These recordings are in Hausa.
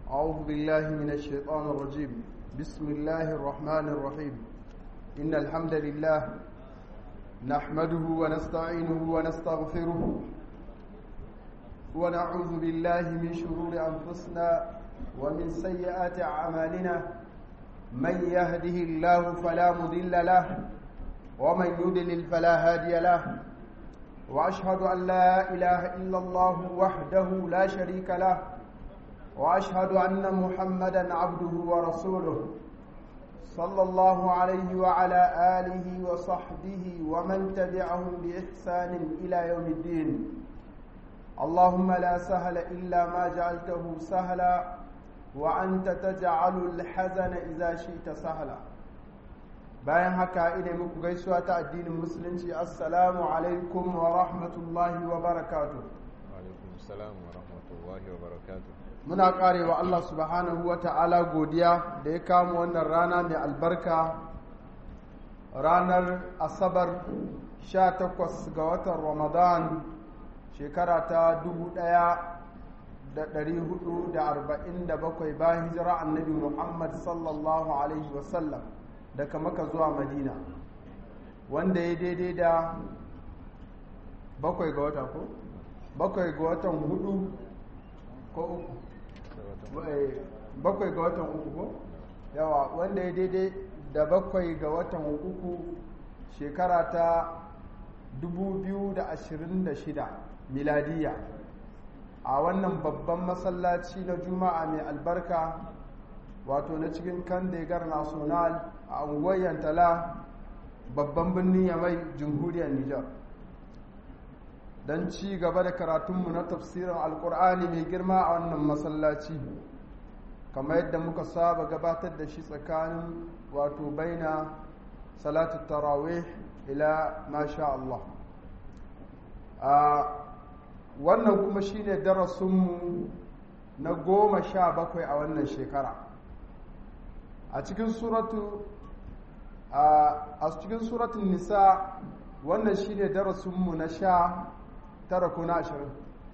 أعوذ بالله من الشيطان الرجيم بسم الله الرحمن الرحيم إن الحمد لله نحمده ونستعينه ونستغفره ونعوذ بالله من شرور أنفسنا ومن سيئات أعمالنا من يهده الله فلا مضل له ومن يضلل فلا هادي له وأشهد أن لا إله إلا الله وحده لا شريك له واشهد ان محمدا عبده ورسوله صلى الله عليه وعلى اله وصحبه ومن تبعهم باحسان الى يوم الدين اللهم لا سهل الا ما جعلته سهلا وانت تجعل الحزن اذا شئت سهلا bayan haka ina muku gaisuwa ta addinin musulunci assalamu alaikum wa rahmatullahi wa barakatuh wa alaikum assalam wa rahmatullahi wa barakatuh muna karewa Allah subhanahu wa ta'ala godiya da ya kama wannan rana mai albarka ranar asabar 18 ga watan ramadan shekara ta 1447 bayan hijira annabi muhammad sallallahu alaihi wasallam daga maka zuwa madina wanda ya daidai da bakwai ga wata ko? bakwai ga watan hudu ko uku bakwai ga watan uku ko yawa wanda ya daidai da bakwai ga watan uku shekara ta 2026 miladiya a wannan babban masallaci na juma'a mai albarka wato na cikin kandegar national a unguwar yantala babban birnin yamai jamhuriyar nijar don ci gaba da karatunmu na tafsirin alkur'ani mai girma a wannan masallaci kamar yadda muka saba gabatar da shi tsakanin wato baina salatu tarawih ila masha Allah a wannan kuma shine darasinmu na goma sha bakwai a wannan shekara a cikin suratu a cikin suratun nisa wannan shine darasinmu na sha tara ko na ashirin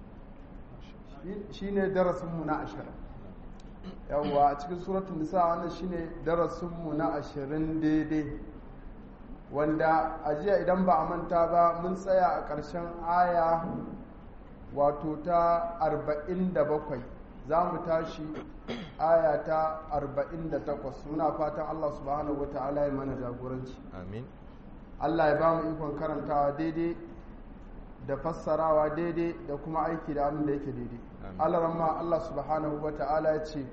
shi ne darasinmu na ashirin yawwa a cikin suratun nisa wannan shi ne darasinmu na ashirin daidai wanda a jiya idan ba a manta ba mun tsaya a ƙarshen aya wato ta arba'in da bakwai za mu tashi aya ta arba'in da takwas muna fatan allah subhanahu wa ta'ala ya mana jagoranci amin allah ya ba mu ikon karantawa daidai da fassarawa daidai da kuma aiki da abin da yake daidai alaramma Allah subhanahu wa ta'ala ya ce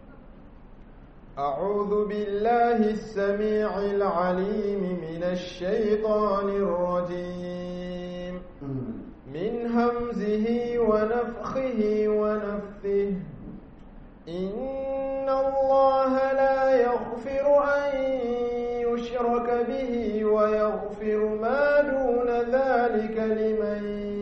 أعوذ بالله السميع العليم من الشيطان الرجيم من همزه ونفخه ونفثه إن الله لا يغفر أن يشرك به ويغفر ما دون ذلك لمن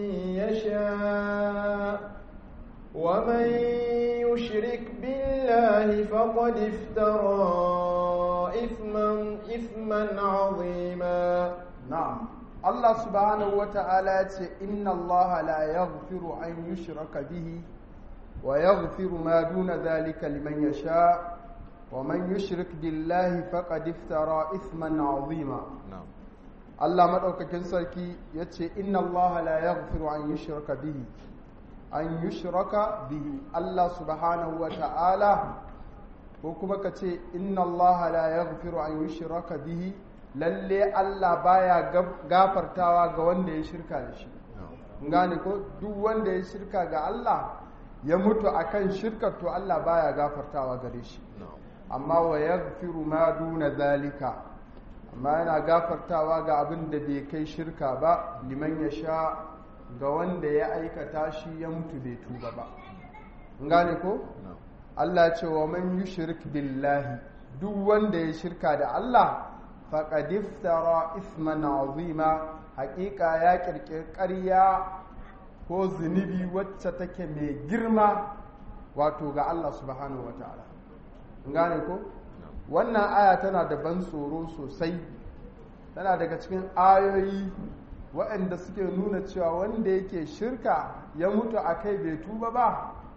يشاء ومن يشرك بالله فقد افترى إثما إثما عظيما نعم الله سبحانه وتعالى إن الله لا يغفر أن يشرك به ويغفر ما دون ذلك لمن يشاء ومن يشرك بالله فقد افترى اثما عظيما na'am Allah madaukakin sarki yace inna Allah la yaghfiru an yushraka bihi an yushraka bihi Allah subhanahu wa ta'ala ko kuma kace inna Allah la yaghfiru an yushraka bihi lalle Allah baya gafartawa ga wanda ya shirka da shi na'am gane ko duk wanda ya shirka ga Allah ya mutu akan shirkar to Allah baya gafartawa gare shi na'am amma wa yaghfiru ma duna zalika amma yana gafartawa ga abin da bai kai shirka ba liman ya sha ga wanda ya aikata shi ya mutu bai tuba ba gane ko na'am Allah ya ce wa man yushrik billahi duk wanda ya shirka da Allah faqad iftara isman azima haƙiƙa ya kirkir ƙarya ko zunubi wacce take mai girma wato ga Allah subhanahu wataala gane ko wannan aya tana da ban tsoro sosai tana daga cikin ayoyi waɗanda suke nuna cewa wanda yake shirka ya mutu a kai bai tuba ba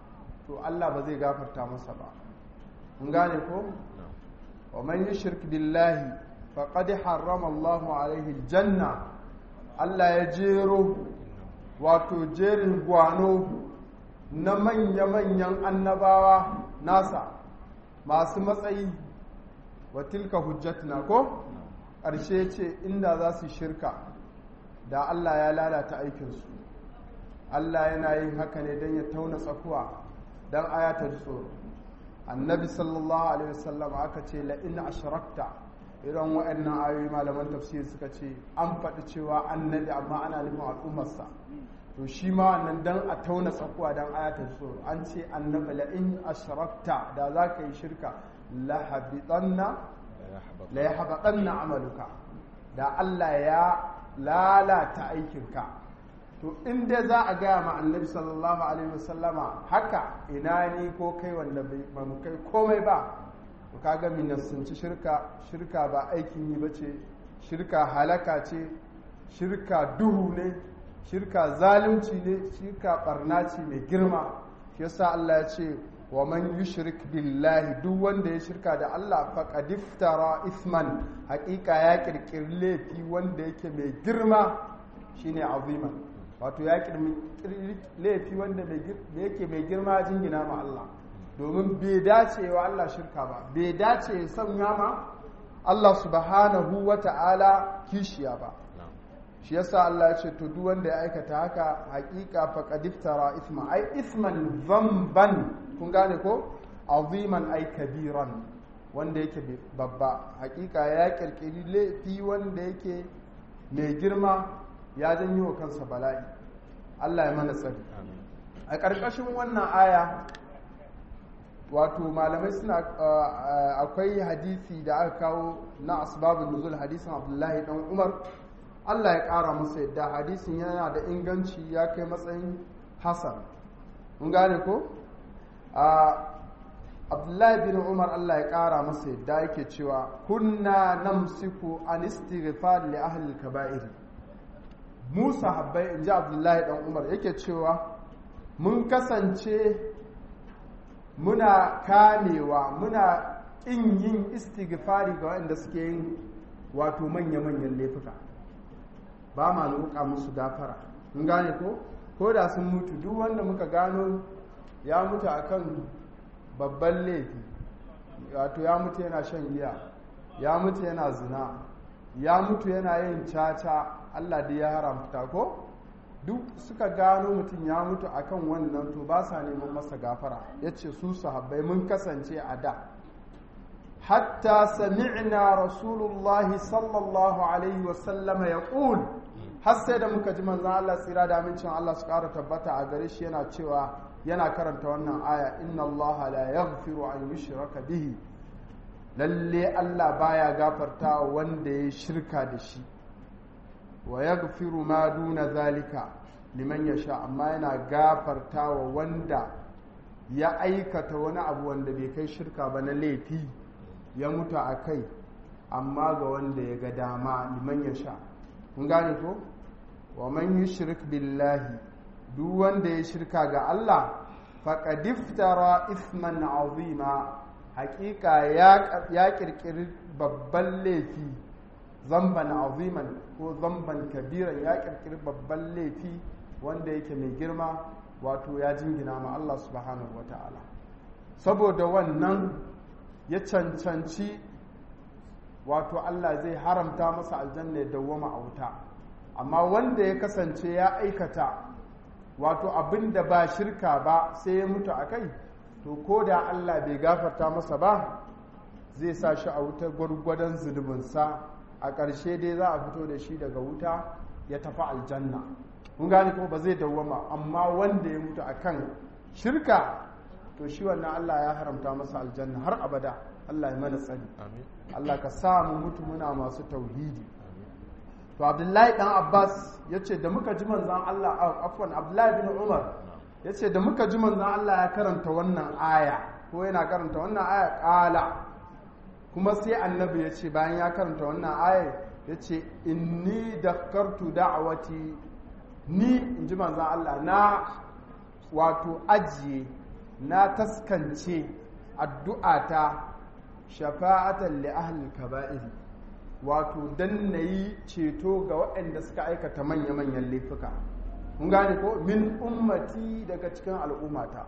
to Allah ba zai gafarta masa ba mun gane ko wa man yushrik billahi faqad harrama Allahu alaihi aljanna Allah ya jero wato jerin gwano na manya-manyan annabawa nasa masu matsayi wa tilka hujjatuna ko ƙarshe ce inda za su shirka da Allah ya lalata aikinsu Allah yana yin haka ne don ya tauna tsakuwa don ayatar tsoro annabi sallallahu alaihi wasallam aka ce la'in ashrakta irin waɗannan ayoyi malaman tafsir suka ce an faɗi cewa annabi amma ana nufin al'ummarsa to shi ma wannan dan a tauna tsakuwa dan ayatul tsoro an ce annabi la in ashrakta da za ka yi shirka la habitanna la yahbatanna amaluka da Allah ya lalata aikinka to in dai za a gaya ma annabi sallallahu alaihi wasallama haka ina ni ko kai wanda ba mu kai komai ba to kaga minassanci shirka shirka ba aikin yi bace shirka halaka ce shirka duhu ne shirka zalunci ne shirka barna ce mai girma shi yasa Allah ya ce wa man yushrik billahi duk wanda ya shirka da Allah faqad iftara isman haƙiƙa ya kirkiri laifi wanda yake mai girma shine aziman wato ya kirkiri laifi wanda yake mai girma jingina ma Allah domin bai dace wa Allah shirka ba bai dace ya sanya ma Allah subhanahu wa ta'ala kishiya ba shi yasa Allah ya ce to duk wanda ya aikata haka hakika faqad iftara isma ai isman dhanban kun gane ko aziman ai kabiran wanda yake babba hakika ya kirkiri laifi wanda yake mai girma ya janyo wa kansa bala'i Allah ya mana tsari a ƙarƙashin wannan aya wato malamai suna akwai hadisi da aka kawo na asbabun nuzul hadisin abdullahi dan umar Allah ya ƙara masa yadda hadisin yana da inganci ya kai matsayin hasan mun gane ko abdullahi bin umar Allah ya ƙara masa yadda yake cewa kunna namsiku an istighfar li ahli kaba'ir mu sahabbai in ji abdullahi dan umar yake cewa mun kasance muna kamewa muna ƙin yin istighfari ga waɗanda suke yin wato manya-manyan laifuka ba ma roƙa musu gafara mun gane ko ko da sun mutu duk wanda muka gano ya mutu akan babban laifi wato ya mutu yana shan giya ya mutu yana zina ya mutu yana yin caca Allah da ya haramta ko duk suka gano mutum ya mutu akan wannan to ba sa neman masa gafara ya ce su sahabbai mun kasance a da hatta sami'na rasulullahi sallallahu alaihi wasallama ya ƙul har sai da muka ji manzan Allah tsira da amincin Allah su ƙara tabbata a gare shi yana cewa yana karanta wannan aya inna Allah la yaghfiru an yushraka bihi lalle Allah baya gafarta wanda ya shirka da shi wa yaghfiru ma duna zalika liman yasha amma yana gafarta wa wanda ya aikata wani abu wanda bai kai shirka ba na laifi ya mutu a kai amma ga wanda ya ga dama liman yasha kun gane ko wa man yushrik billahi duk wanda ya shirka ga Allah faqad iftara isman azima haƙiƙa ya ƙirƙiri babban laifi zamban aziman ko zamban kabiran ya kirkiri babban laifi wanda yake mai girma wato ya jingina ma Allah subhanahu wa ta'ala saboda wannan ya cancanci wato Allah zai haramta masa aljanna ya dawwama a wuta amma wanda ya kasance ya aikata wato abin da ba shirka ba sai ya mutu a kai to ko da Allah bai gafarta masa ba zai sa shi a wuta gwargwadon zunubinsa a ƙarshe dai za a fito da shi daga wuta ya tafi aljanna kun gane ko ba zai dawwama amma wanda ya mutu akan shirka to shi wannan Allah ya haramta masa aljanna har abada Allah ya mana tsari Allah ka sa mu mutu muna masu tauhidi to Abdullahi dan Abbas yace da muka ji manzon Allah afwan Abdullahi bin Umar yace da muka ji manzon Allah ya karanta wannan aya ko yana karanta wannan aya kala kuma sai annabi ya ce bayan ya karanta wannan aya ya ce inni dakartu da'awati ni in ji manzan Allah na wato ajiye na taskance addu'ata shafa'atan li ahli kaba'ir wato dan nayi ceto ga waɗanda suka aikata manya-manyan laifuka mun gane ko min ummati daga cikin al'ummata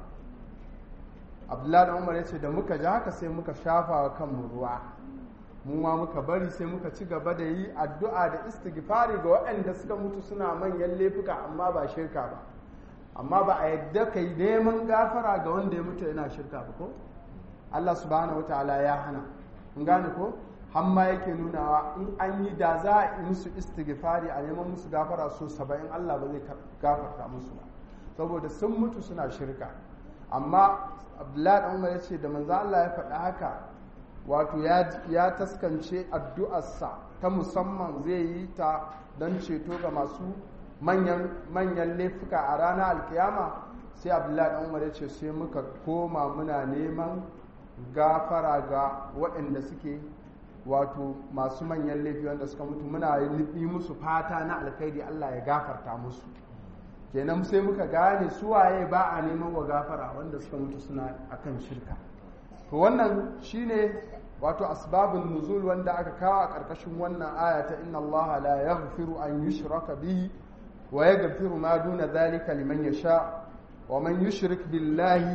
abdullahi da umar ya ce da muka ji haka sai muka shafa wa kanmu ruwa mu ma muka bari sai muka ci gaba da yi addu'a da istighfari ga waɗanda suka mutu suna manyan laifuka amma ba shirka ba amma ba a yadda ka yi neman gafara ga wanda ya mutu yana shirka ba ko Allah subhanahu wa ta'ala ya hana in gane ko hamma yake nunawa in an yi da za a yi musu istighfari a neman musu gafara so saba'in Allah ba zai gafarta musu ba saboda sun mutu suna shirka amma abdullahi dan umar ya ce da manzo Allah ya faɗa haka wato ya taskance addu'arsa ta musamman zai yi ta don ceto ga masu manyan manyan laifuka a ranar alkiyama sai abdullahi dan umar ya ce sai muka koma muna neman gafara ga waɗanda suke wato masu manyan laifi wanda suka mutu muna yi musu fata na alkhairi Allah ya gafarta musu kenan sai muka gane suwaye ba a neman wa gafara wanda suka mutu suna akan shirka to wannan shine wato asbabun nuzul wanda aka kawo a ƙarƙashin wannan aya ta inna Allah la yaghfiru an yushraka bihi wa yaghfiru ma duna dhalika liman yasha wa man yushrik billahi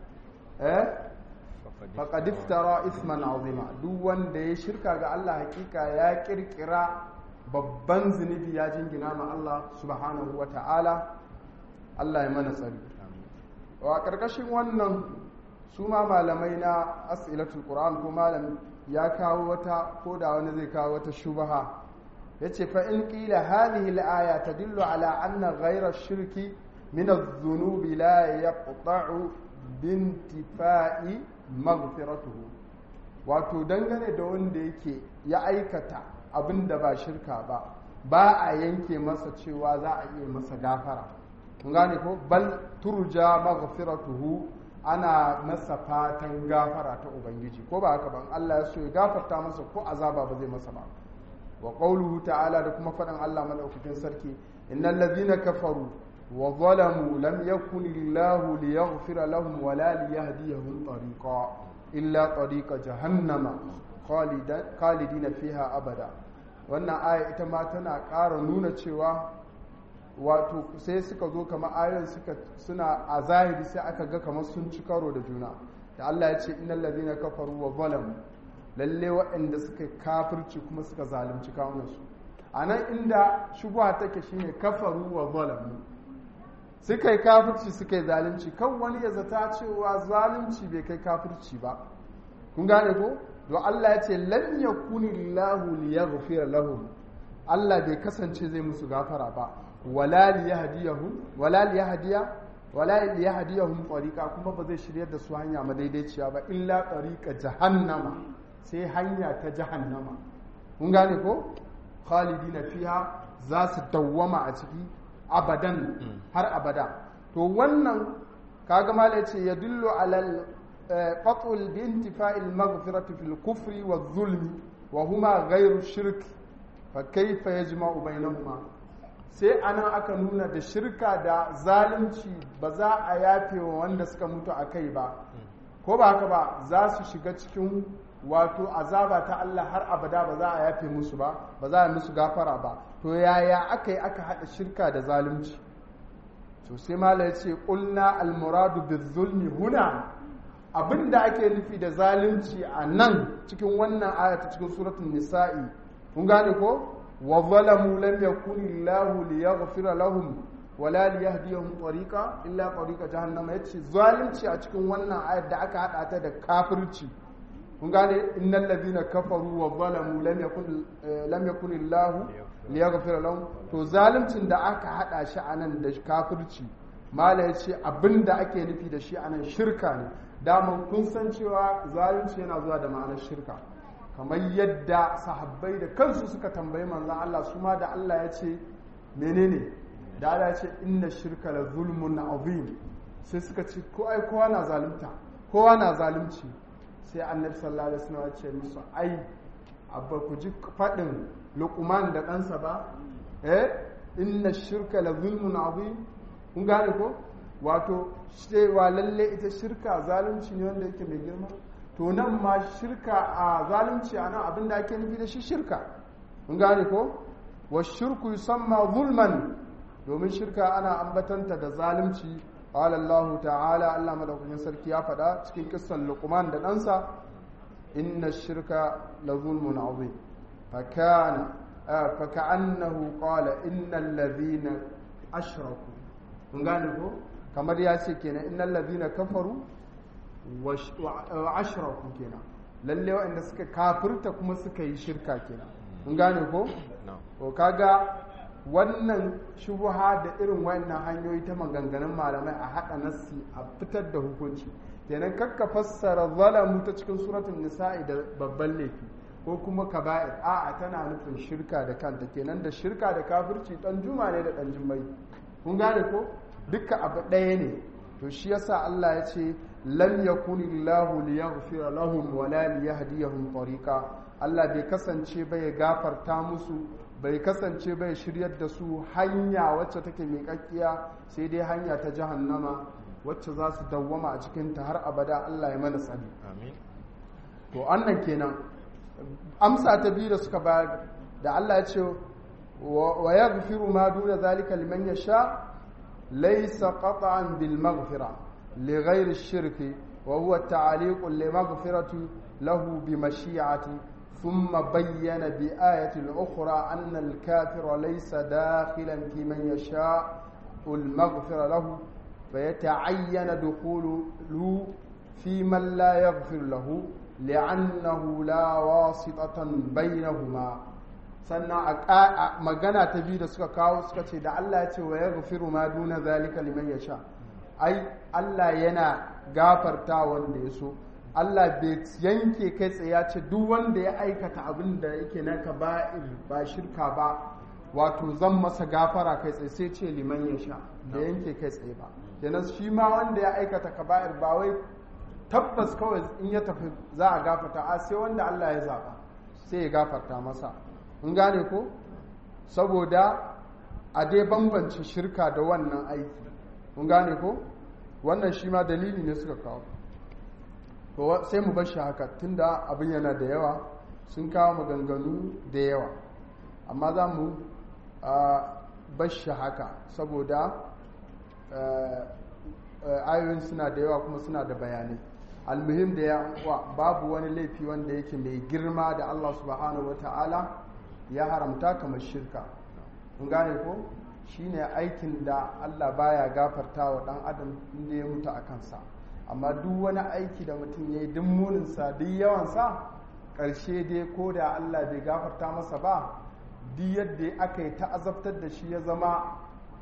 eh faqad iftara ithman azima duk wanda ya shirka ga Allah hakika ya kirkira babban zunubi ya jingina ma Allah subhanahu wa ta'ala Allah ya mana tsari wa ƙarƙashin wannan su ma malamai na as'ilatul qur'an ko malam ya kawo wata ko da wani zai kawo wata shubaha yace fa in qila hadhihi al-aya tadullu ala anna ghayra ash-shirki min adh-dhunubi la yaqta'u bintifa'i maghfiratuhu wato dangane da wanda yake ya aikata abin da ba shirka ba ba a yanke masa cewa za a iya masa gafara kun gane ko bal turja maghfiratuhu ana masa fatan gafara ta ubangiji ko ba haka ban Allah ya so ya gafarta masa ko azaba ba zai masa ba wa qawluhu ta'ala da kuma faɗin Allah madaukakin sarki innal ladhina kafaru wa zalamu lam yakun illahu liyaghfira lahum wa la liyahdiyahum tariqa illa tariqa jahannama khalidina fiha abada wannan aya ita ma tana ƙara nuna cewa wato sai suka zo kamar ayoyin suka suna a zahiri sai aka ga kamar sun ci karo da juna da Allah ya ce innal ladina kafaru wa zalamu lalle waɗanda suka kafirci kuma suka zalunci kawunansu a nan inda shubha take shine kafaru wa zalamu suka yi kafirci suka yi zalunci kan wani ya zata cewa zalunci bai kai kafirci ba kun gane ko don Allah ya ce lam yakuni lahu liyaghfira lahum Allah bai kasance zai musu gafara ba wala liyahdiyahum wala liyahdiya wala liyahdiyahum tariqa kuma ba zai shiryar da su hanya madaidaiciya ba illa tariqa jahannama sai hanya ta jahannama kun gane ko khalidina fiha za su dawwama a ciki abadan har abada to wannan kaga mala yace yadullu alal qatul bi intifa'il maghfirati fil kufri wa zulmi wa huma ghayru shirk fa kayfa yajma'u bainahuma sai anan aka nuna da shirka da zalunci ba za a yafe wa wanda suka mutu a kai ba ko ba haka ba za su shiga cikin wato azaba ta Allah har abada ba za a yafe musu ba ba za a musu gafara ba to yaya aka yi aka haɗa shirka da zalunci to sai mala ya ce ƙulna almuradu bizulmi huna abinda ake nufi da zalunci a nan cikin wannan aya ta cikin suratun nisa'i kun gane ko wa zalamu lam yakuni lahu liyaghfira lahum wala liyahdiyahum tariqa illa tariqa jahannama yace zalunci a cikin wannan ayar da aka hada ta da kafirci kun gane innal ladina kafaru wa zalamu lam yakun lam yakun illahu liyaghfira lahum to zaluncin da aka hada shi anan da kafirci mala yace abinda ake nufi da shi anan shirka ne daman kun san cewa zalunci yana zuwa da ma'anar shirka kamar yadda sahabbai da kansu suka tambayi manzon Allah su ma da Allah ya ce menene da Allah ya ce inna shirka la zulmun azim sai suka ce ko ai kowa na zalunta kowa na zalunci sai annabi sallallahu alaihi wasallam ya ce musu ai abba ku ji fadin luqman da ɗansa ba eh inna shirka la zulmun azim kun gane ko wato cewa lalle ita shirka zalunci ne wanda yake mai girma to nan ma shirka a zalunci a nan abin da ake nufi da shi shirka mun gane ko wa shirku yusamma zulman domin shirka ana ambatanta da zalunci qala Allah ta'ala Allah madaukakin sarki ya faɗa cikin kissan Luqman da ɗansa inna shirka la zulmun azim fakana faka'annahu qala innal ladhina ashraku mun gane ko kamar ya ce kenan innal ladhina kafaru wa ashraku kenan lalle waɗanda suka kafirta kuma suka yi shirka kenan mun gane ko to kaga wannan shubuha da irin wannan hanyoyi ta maganganun malamai a haɗa nassi a fitar da hukunci kenan kakka fassara zalamu ta cikin suratul nisa'i da babban laifi ko kuma kaba'ir a'a tana nufin shirka da kanta kenan da shirka da kafirci dan juma ne da dan jummai kun gane ko duka abu ɗaya ne to shi yasa Allah ya ce lam yakunillahu liyaghfira lahum wa la liyahdiyahum tariqa Allah bai kasance ba ya gafarta musu bai kasance bai shiryar da su hanya wacce take miƙaƙƙiya sai dai hanya ta jahannama wacce za su dawwama a cikinta har abada Allah ya mana tsari to annan kenan amsa ta biyu da suka bayar da Allah ya ce wa yaghfiru ma duna zalika liman yasha laysa qat'an bil maghfira li ghayri ash-shirki wa huwa ta'liq li maghfirati lahu bi mashi'ati ثم بين بآية أخرى أن الكافر ليس داخلا في من يشاء المغفر له فيتعين دخوله في من لا يغفر له لأنه لا واسطة بينهما sannan a magana ta biyu da suka kawo suka ce da Allah ya ce wa ya gafiru ma duna zalika liman ya sha ai Allah yana gafarta wanda ya so Allah bai yanke kai tsaye ya ce duk wanda ya aikata abin da yake na kaba'ir ba shirka ba wato zan masa gafara kai tsaye sai ce liman ya sha da yanke kai tsaye ba kenan shi ma wanda ya aikata kaba'ir ba wai tabbas kawai in ya tafi za a gafarta a sai wanda Allah ya zaba sai ya gafarta masa in gane ko saboda a dai bambance shirka da wannan aiki in gane ko wannan shi ma dalili ne suka kawo to sai mu bar shi haka tunda abin yana da yawa sun kawo maganganu da yawa amma za mu bar shi haka saboda ayoyin suna da yawa kuma suna da bayanai almuhim da ya babu wani laifi wanda yake mai girma da Allah subhanahu wata'ala ya haramta kamar shirka kun gane ko shine aikin da Allah baya gafarta wa dan adam inda ya mutu a kansa amma duk wani aiki da mutum ya yi duk muninsa duk yawansa ƙarshe dai ko da Allah bai gafarta masa ba duk yadda aka yi ta'azabtar da shi ya zama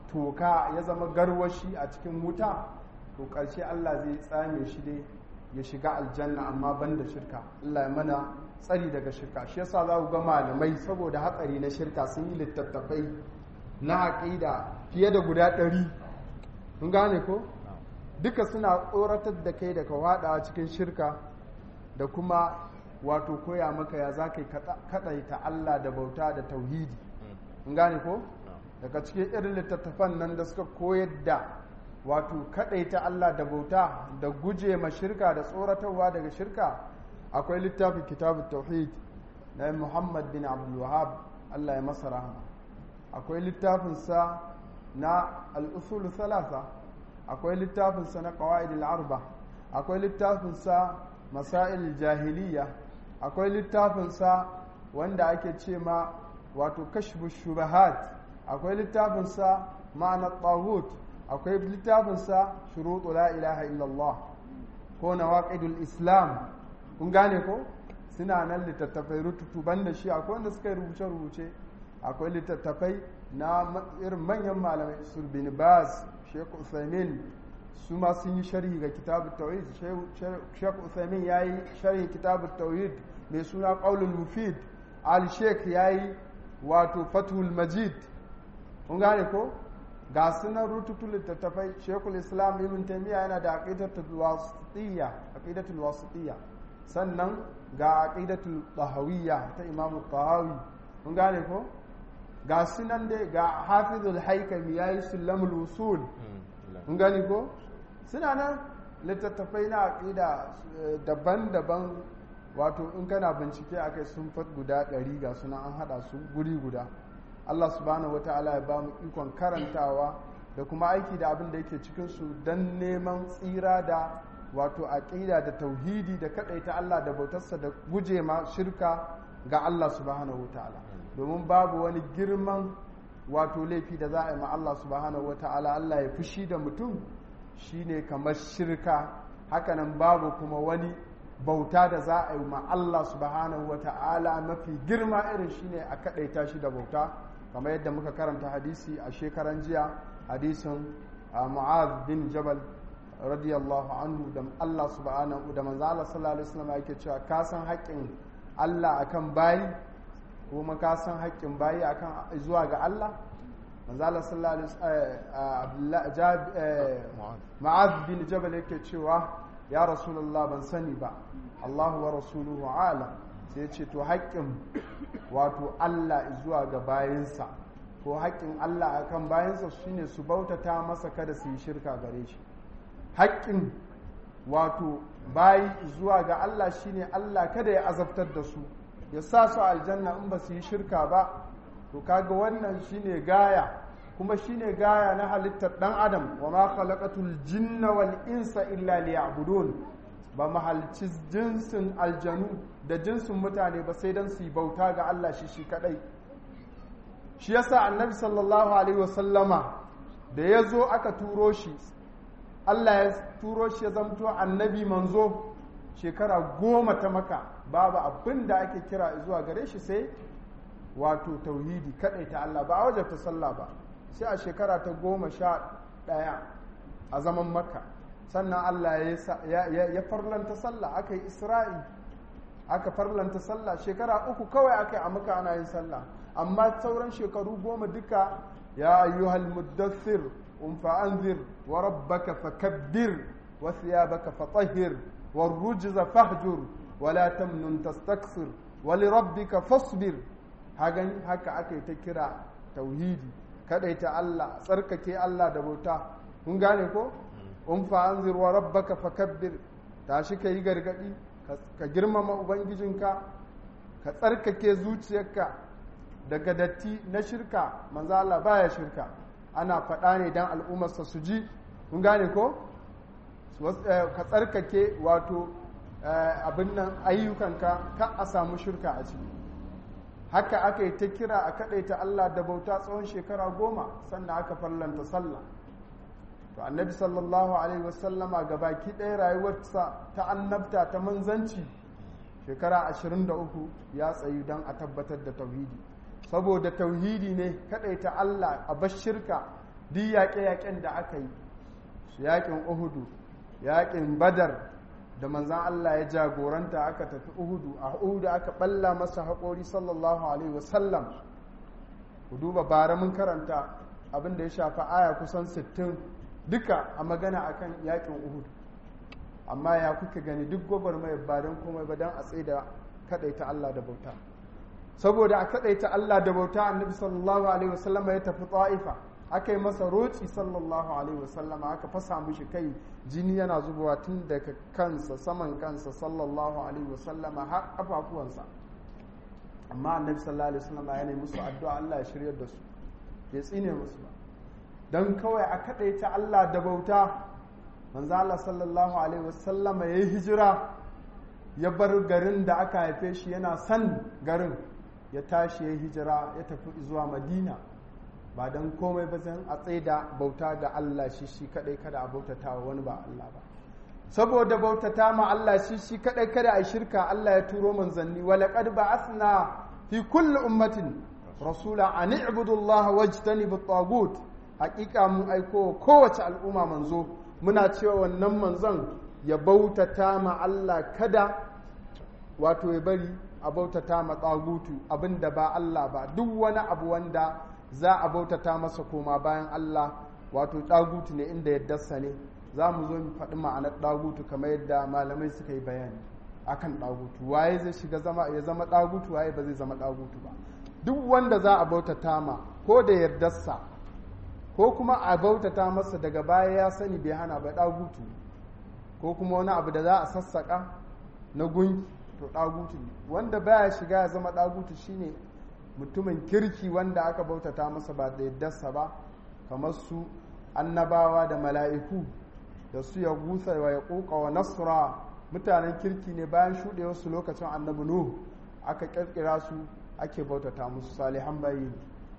toka ya zama garwashi a cikin wuta to ƙarshe Allah zai tsame shi dai ya shiga aljanna amma ban da shirka Allah ya mana tsari daga shirka shi yasa za ku ga malamai saboda hatsari na shirka sun yi littattafai na aƙida fiye da guda ɗari kun gane ko duka suna tsoratar da kai daga wadawa cikin shirka da kuma wato koya maka ya za ka yi kaɗaita Allah da bauta da tauhidi in gane ko daga cikin irin littattafan nan da suka koyar da wato kaɗaita Allah da bauta da guje ma shirka da tsoratarwa daga shirka akwai littafin kitabun tauhid na muhammad bin abdulwahab Allah ya masa rahama akwai littafinsa na al'usul salasa akwai littafinsa na ƙawa'id arba akwai littafinsa masail jahiliya akwai littafinsa wanda ake ce ma wato kashfu shubahat akwai littafinsa ma'ana tawut akwai littafinsa shuruɗu la ilaha illallah ko nawaqidul islam kun gane ko suna nan littattafai rututu banda shi akwai wanda suka yi rubuce-rubuce akwai littattafai na irin manyan malamai sur bin baz sheikh usaimin su ma sun yi sharhi ga kitabu tauhid sheikh usaimin ya yi sharhi kitabu tauhid mai suna qaulul mufid al sheikh ya yi wato fathul majid kun gane ko ga sunan rututu littattafai shekul islam ibn taymiya yana da aqidatul wasitiyya aqidatul wasitiyya sannan ga aqidatul tahawiyya ta imamu tahawi kun gane ko ga sunan dai ga hafizul haikami yayi sulamul usul in gani ko suna nan littattafai na aƙida daban-daban wato in kana bincike a kai sun fat guda ɗari ga suna an haɗa su guri guda allah subhanahu wata'ala ya ba mu ikon karantawa da kuma aiki da abin da yake cikinsu don neman tsira da wato aƙida da tauhidi da kaɗaita allah da bautarsa da guje ma shirka ga allah subhanahu wata'ala domin babu wani girman wato laifi da za a yi ma allah subhanahu wata'ala allah ya fushi da mutum shine kamar shirka hakanan babu kuma wani bauta da za a yi ma Allah subhanahu wa ta'ala mafi girma irin shine a kaɗaita shi da bauta kamar yadda muka karanta hadisi a shekaran jiya hadisin mu'az bin jabal radiyallahu anhu da Allah subhanahu da manzo Allah sallallahu alaihi wasallam yake cewa ka san haƙƙin Allah akan bayi kuma ka san haƙƙin bayi akan zuwa ga Allah manzo Allah sallallahu alaihi Ma'az bin Jabal yake cewa ya Rasulullah ban sani ba Allahu wa rasuluhu alam sai ce to haƙƙin wato Allah zuwa ga bayinsa ko haƙƙin Allah akan bayinsa shine su bautata masa kada su yi shirka gare shi haƙƙin wato bayi zuwa ga Allah shine Allah kada ya azabtar da su ya sa su aljanna in ba su yi shirka ba to kaga wannan shine gaya kuma shine gaya na halittar dan adam wa ma khalaqatul jinna wal insa illa liya'budun ba mahalci jinsin aljanu da jinsin mutane ba sai dan su bauta ga Allah shi shi kadai shi yasa annabi sallallahu alaihi wasallama da ya zo aka turo shi Allah ya turo shi ya zamto annabi manzo shekara goma ta maka babu abin da ake kira zuwa gare shi sai wato tauhidi kadai ta Allah ba a wajen ta sallah ba sai a shekara ta goma sha ɗaya a zaman makka sannan Allah ya farlanta sallah aka yi isra'i aka farlanta sallah shekara uku kawai aka yi a maka ana yin sallah amma sauran shekaru goma duka ya ayyuhal muddathir um fa'anzir wa rabbaka fakabbir wa thiyabaka fatahhir wa rujza fahjur wa la tamnun tastakthir wa li rabbika fasbir hagan haka aka yi ta kira tauhidi kadaita Allah tsarkake Allah da bauta kun gane ko um fa'anzir wa rabbaka fakabbir tashi kai gargadi ka girmama ubangijinka ka tsarkake zuciyarka daga datti na shirka manzo Allah baya shirka ana faɗa ne dan al'ummarsa su ji kun gane ko ka tsarkake wato abin nan ayyukanka ka a samu shirka a ciki haka aka yi ta kira a kaɗaita Allah da bauta tsawon shekara goma sannan aka fallanta sallah to annabi sallallahu alaihi wasallama ga baki ɗaya rayuwarsa ta annabta ta manzanci shekara 23 ya tsayu don a tabbatar da tauhidi saboda tauhidi ne ta Allah a bashirka duk yaƙe-yaƙen da aka yi su yaƙin uhudu yaƙin badar da manzan Allah ya jagoranta aka tafi uhudu a uhudu aka ɓalla masa haƙori sallallahu alaihi wasallam ku duba bara mun karanta abin da ya shafa aya kusan 60 duka a magana akan yaƙin uhudu amma ya kuka gani duk gwagwarmayar ba don komai ba don a tsaye da kaɗaita Allah da bauta saboda a kaɗaita Allah da bauta annabi sallallahu alaihi wasallama ya tafi ta'ifa aka yi masa roci sallallahu alaihi wasallama aka fasa mishi kai jini yana zubowa tun daga kansa saman kansa sallallahu alaihi wasallama har kafafuwansa amma annabi sallallahu alaihi wasallama ya musu addu'a Allah ya shiryar da su ya tsine musu ba don kawai a kaɗaita Allah da bauta manzo Allah sallallahu alaihi wasallama ya yi hijira ya bar garin da aka haife shi yana san garin ya tashi ya hijira ya tafi zuwa madina ba don komai ba zan a tsaida bauta ga Allah shi shi kadai kada a bautata wa wani ba Allah ba saboda bautata ma Allah shi shi kadai kada a shirka Allah ya turo manzanni wa laqad ba'athna fi kulli ummatin rasula an i'budu Allah wajtanibu at-taghut hakika mun aiko kowace al'umma manzo muna cewa wannan manzon ya bautata ma Allah kada wato ya bari a bautata ma tsagutu abinda ba Allah ba duk wani abu wanda za a bautata masa koma bayan Allah wato ɗagutu ne inda yaddarsa ne za mu zo mu faɗi ma'anar ɗagutu kamar yadda malamai suka yi bayani akan ɗagutu waye zai shiga zama ya zama ɗagutu waye ba zai zama ɗagutu ba duk wanda za a bautata ma ko da yardarsa ko kuma a bautata masa daga baya ya sani bai hana ba ɗagutu ko kuma wani abu da za a sassaƙa na gunki to ɗagutu ne wanda baya shiga ya zama ɗagutu shine mutumin kirki wanda aka bautata masa ba da yaddarsa ba kamar su annabawa da mala'iku da su ya gusa wa ya ƙoƙa wa nasra mutanen kirki ne bayan shuɗewarsu lokacin annabi nuhu aka ƙirƙira su ake bautata musu salihan bayi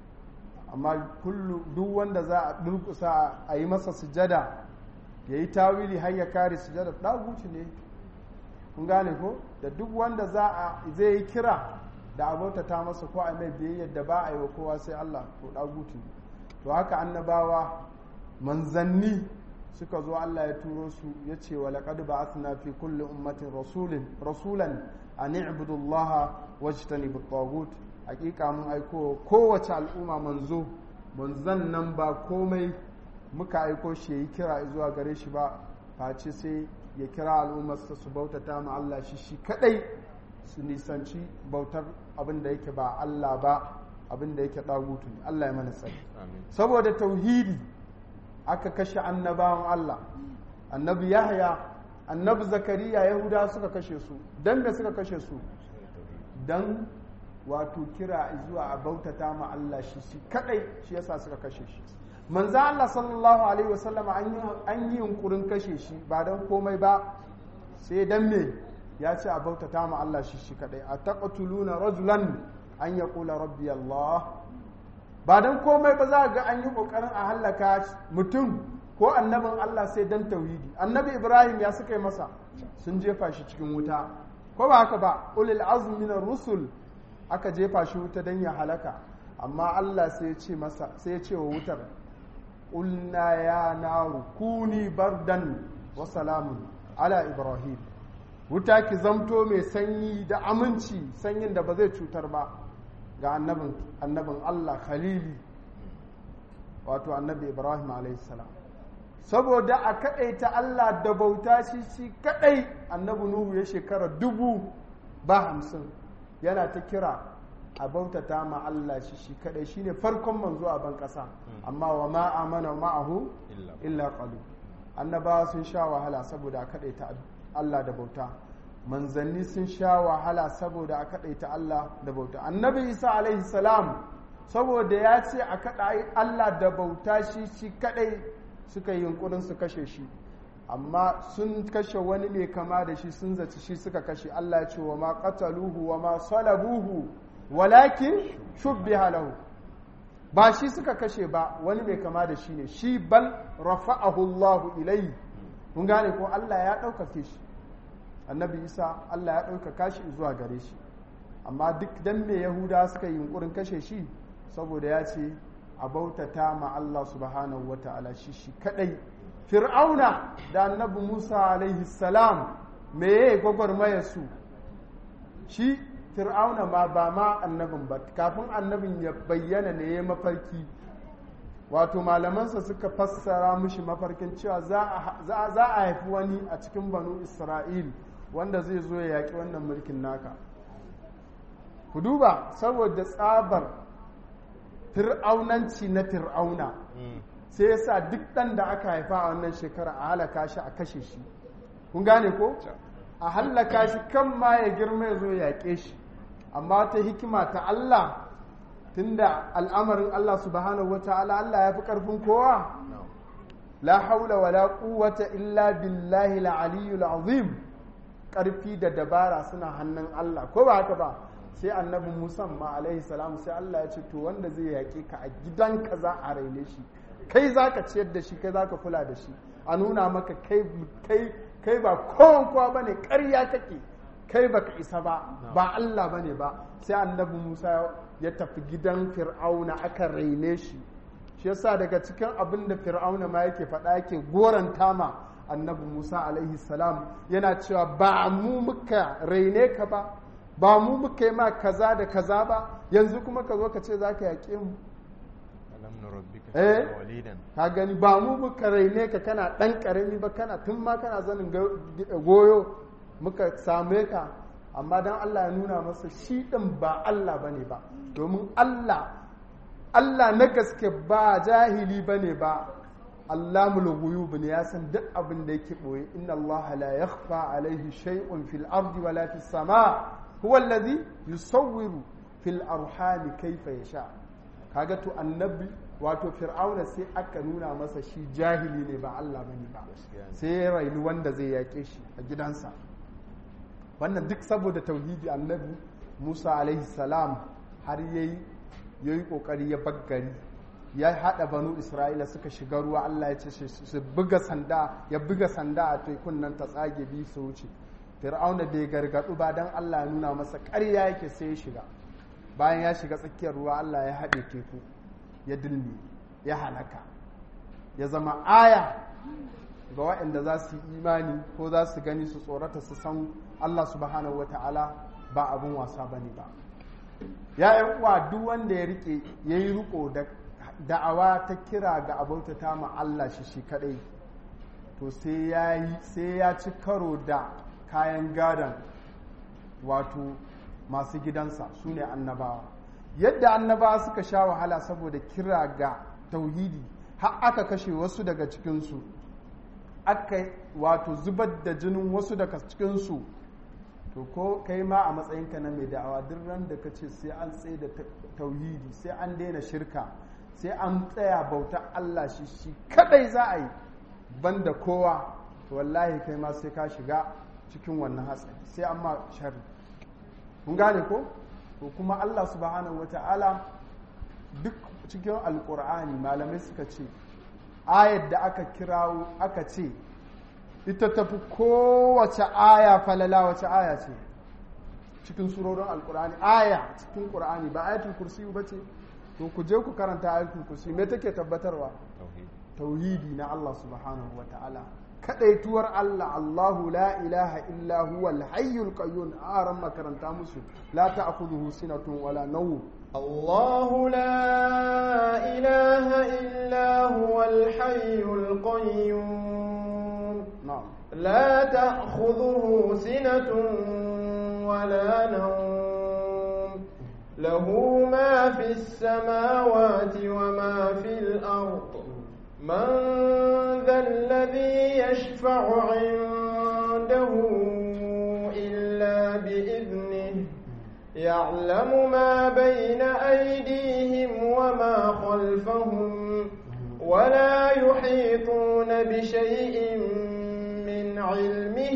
amma kullu duk wanda za a durkusa a yi masa sujada ya yi tawili har ya kare sujada ɗaguci ne kun gane ko da duk wanda za a zai yi kira da a bautata masa ko a mai biyayyar da ba a yi wa kowa sai Allah to ɗaguci ne to haka annabawa manzanni suka zo Allah ya turo su ya ce wa laqad ba'athna fi kulli ummatin rasulin rasulan an i'budu Allah wajtanibu at-taghut hakika mun aiko kowace al'umma manzo manzan nan ba komai muka aiko shi yayi kira zuwa gare shi ba face sai ya kira al'ummarsa su bautata ma Allah shi shi kadai su nisanci bautar abin da yake ba Allah ba abin da yake dagutu Allah ya mana sani saboda tauhidi aka kashe annabawan Allah annabi Yahya annabi Zakariya Yahuda suka kashe su dan me suka kashe su dan wato kira zuwa a bautata ma Allah shi shi kadai shi yasa suka kashe shi manzo Allah sallallahu alaihi wasallam an yi yunkurin kashe shi ba dan komai ba sai dan me ya ce a bautata ma Allah shi shi kadai a taqtuluna rajulan an yaqula rabbi Allah ba dan komai ba za ga an yi kokarin a hallaka mutum ko annabin Allah sai dan tauhidi annabi Ibrahim ya suka yi masa sun jefa shi cikin wuta ko ba haka ba ulil azmi minar rusul aka jefa shi wuta don ya halaka amma Allah sai ya ce masa sai ya ce wa wutar ulna ya naru kuni bardan wa salamun ala ibrahim wuta ki zamto mai sanyi da aminci sanyin da ba zai cutar ba ga annabin annabin Allah khalili wato annabi ibrahim alaihissalam saboda a kaɗaita Allah da bauta shi shi kaɗai annabi nuhu ya shekara dubu ba hamsin yana ta kira a bautata ma Allah shi shi kadai shine farkon manzo a ban kasa amma wa ma amana ma'ahu illa qalu annabawa sun sha wahala saboda a kadaita Allah da bauta manzanni sun sha wahala saboda a kadaita Allah da bauta annabi Isa alaihi salam saboda ya ce a kada Allah da bauta shi shi kadai suka yi yunkurin su kashe shi amma sun kashe wani mai kama da shi sun zaci shi suka kashe Allah ya ce wa ma qataluhu wa ma salabuhu walakin shubbiha lahu ba shi suka kashe ba wani mai kama da shi ne shi bal rafa'ahu Allahu ilayhi mun gane ko Allah ya ɗaukake shi annabi Isa Allah ya ɗaukaka shi zuwa gare shi amma duk dan me Yahuda suka yi yunkurin kashe shi saboda ya ce a bautata ma Allah subhanahu wata'ala shi shi kadai fir'auna da annabi musa alaihi salam me ya gwagwarmaya su shi fir'auna ma ba ma annabin ba kafin annabin ya bayyana ne ya mafarki wato malamansa suka fassara mushi mafarkin cewa za a haifi wani a cikin banu isra'il wanda zai zo ya yaƙi wannan mulkin naka ku duba saboda tsabar fir'aunanci na fir'auna sai ya sa duk ɗan da aka haifa a wannan shekara a halaka shi a kashe shi kun gane ko a hallaka shi kan ma ya girma ya zo ya yaƙe shi amma ta hikima ta Allah tunda al'amarin Allah subhanahu wa ta'ala Allah ya fi ƙarfin kowa la haula wala quwwata illa billahi al-aliyyul azim ƙarfi da dabara suna hannun Allah ko ba haka ba sai annabi Musa ma alaihi salam sai Allah ya ce to wanda zai yaƙe ka a gidanka za a raine shi kai za ka ciyar da shi kai za ka kula da shi a nuna maka kai ba kowan kowa ba ne ƙarya kake kai baka isa ba ba Allah ba ne ba sai annabi Musa ya tafi gidan fir'auna aka raine shi shi yasa daga cikin abin da fir'auna ma yake faɗa yake goranta ma annabi Musa alaihi salam yana cewa ba mu muka raine ka ba ba mu muka yi ma kaza da kaza ba yanzu kuma ka zo ka ce za ka yaƙe mu eh ka gani ba mu muka raine ka kana ɗan ƙarami ba kana tun ma kana zanin goyo muka same ka amma don Allah ya nuna masa shi ɗin ba Allah ba ne ba domin Allah Allah na gaske ba jahili bane ba Allamul ghuyub ne ya san duk abin da yake boye inna Allah la yakhfa alaihi shay'un fil ardi wala fis sama huwa allazi yusawwiru fil arhami kaifa yasha kaga to annabi wato fir'auna sai aka nuna masa shi jahili ne ba Allah bane ba sai ya raini wanda zai yake shi a gidansa wannan duk saboda tauhidi annabi Musa alaihi salam har yayi yayi kokari ya baggari ya hada banu Isra'ila suka shiga ruwa Allah ya ce su buga sanda ya buga sanda a tekun nan ta tsage bi su wuce fir'auna bai gargadu ba dan Allah ya nuna masa ƙarya yake sai ya shiga bayan ya shiga tsakiyar ruwa Allah ya haɗe teku ya dilmi ya halaka ya zama aya ga waɗanda za su yi imani ko za su gani su tsorata su san Allah subhanahu wa ta'ala ba abin wasa ba ne ba ya yi uwa duk wanda ya rike ya yi riko da da'awa ta kira ga abautata ma Allah shi shi kadai to sai ya yi sai ya ci karo da kayan gadon wato masu gidansa su ne annabawa yadda annabawa suka sha wahala saboda kira ga tauhidi har aka kashe wasu daga cikinsu aka wato zubar da jinin wasu daga cikinsu to ko kai ma a matsayinka na mai da'awa duk ran da ka ce sai an tsaye da tauhidi sai an daina shirka sai an tsaya bauta Allah shi shi kadai za a yi banda kowa to wallahi kai ma sai ka shiga cikin wannan hatsari sai an ma sharri kun gane ko to kuma Allah subhanahu wata'ala duk cikin alkur'ani malamai suka ce ayar da aka kirawo aka ce ita tafi kowace aya falala wace aya ce cikin surorin alkur'ani aya cikin qur'ani ba ayatul kursi ba ce to ku je ku karanta ayatul kursi me take tabbatarwa tauhidi na Allah subhanahu wata'ala kadaituwar Allah Allahu la ilaha illa huwa al-hayyul qayyum aran makaranta musu la ta'khudhuhu sinatun wala nawm الله لا إله إلا هو الحي القيوم na'am لا تأخذه سنة ولا نوم له ما في السماوات وما في الأرض من ذا الذي يشفع عنده إلا بإذنه يعلم ما بين أيديهم وما خلفهم ولا يحيطون بشيء من علمه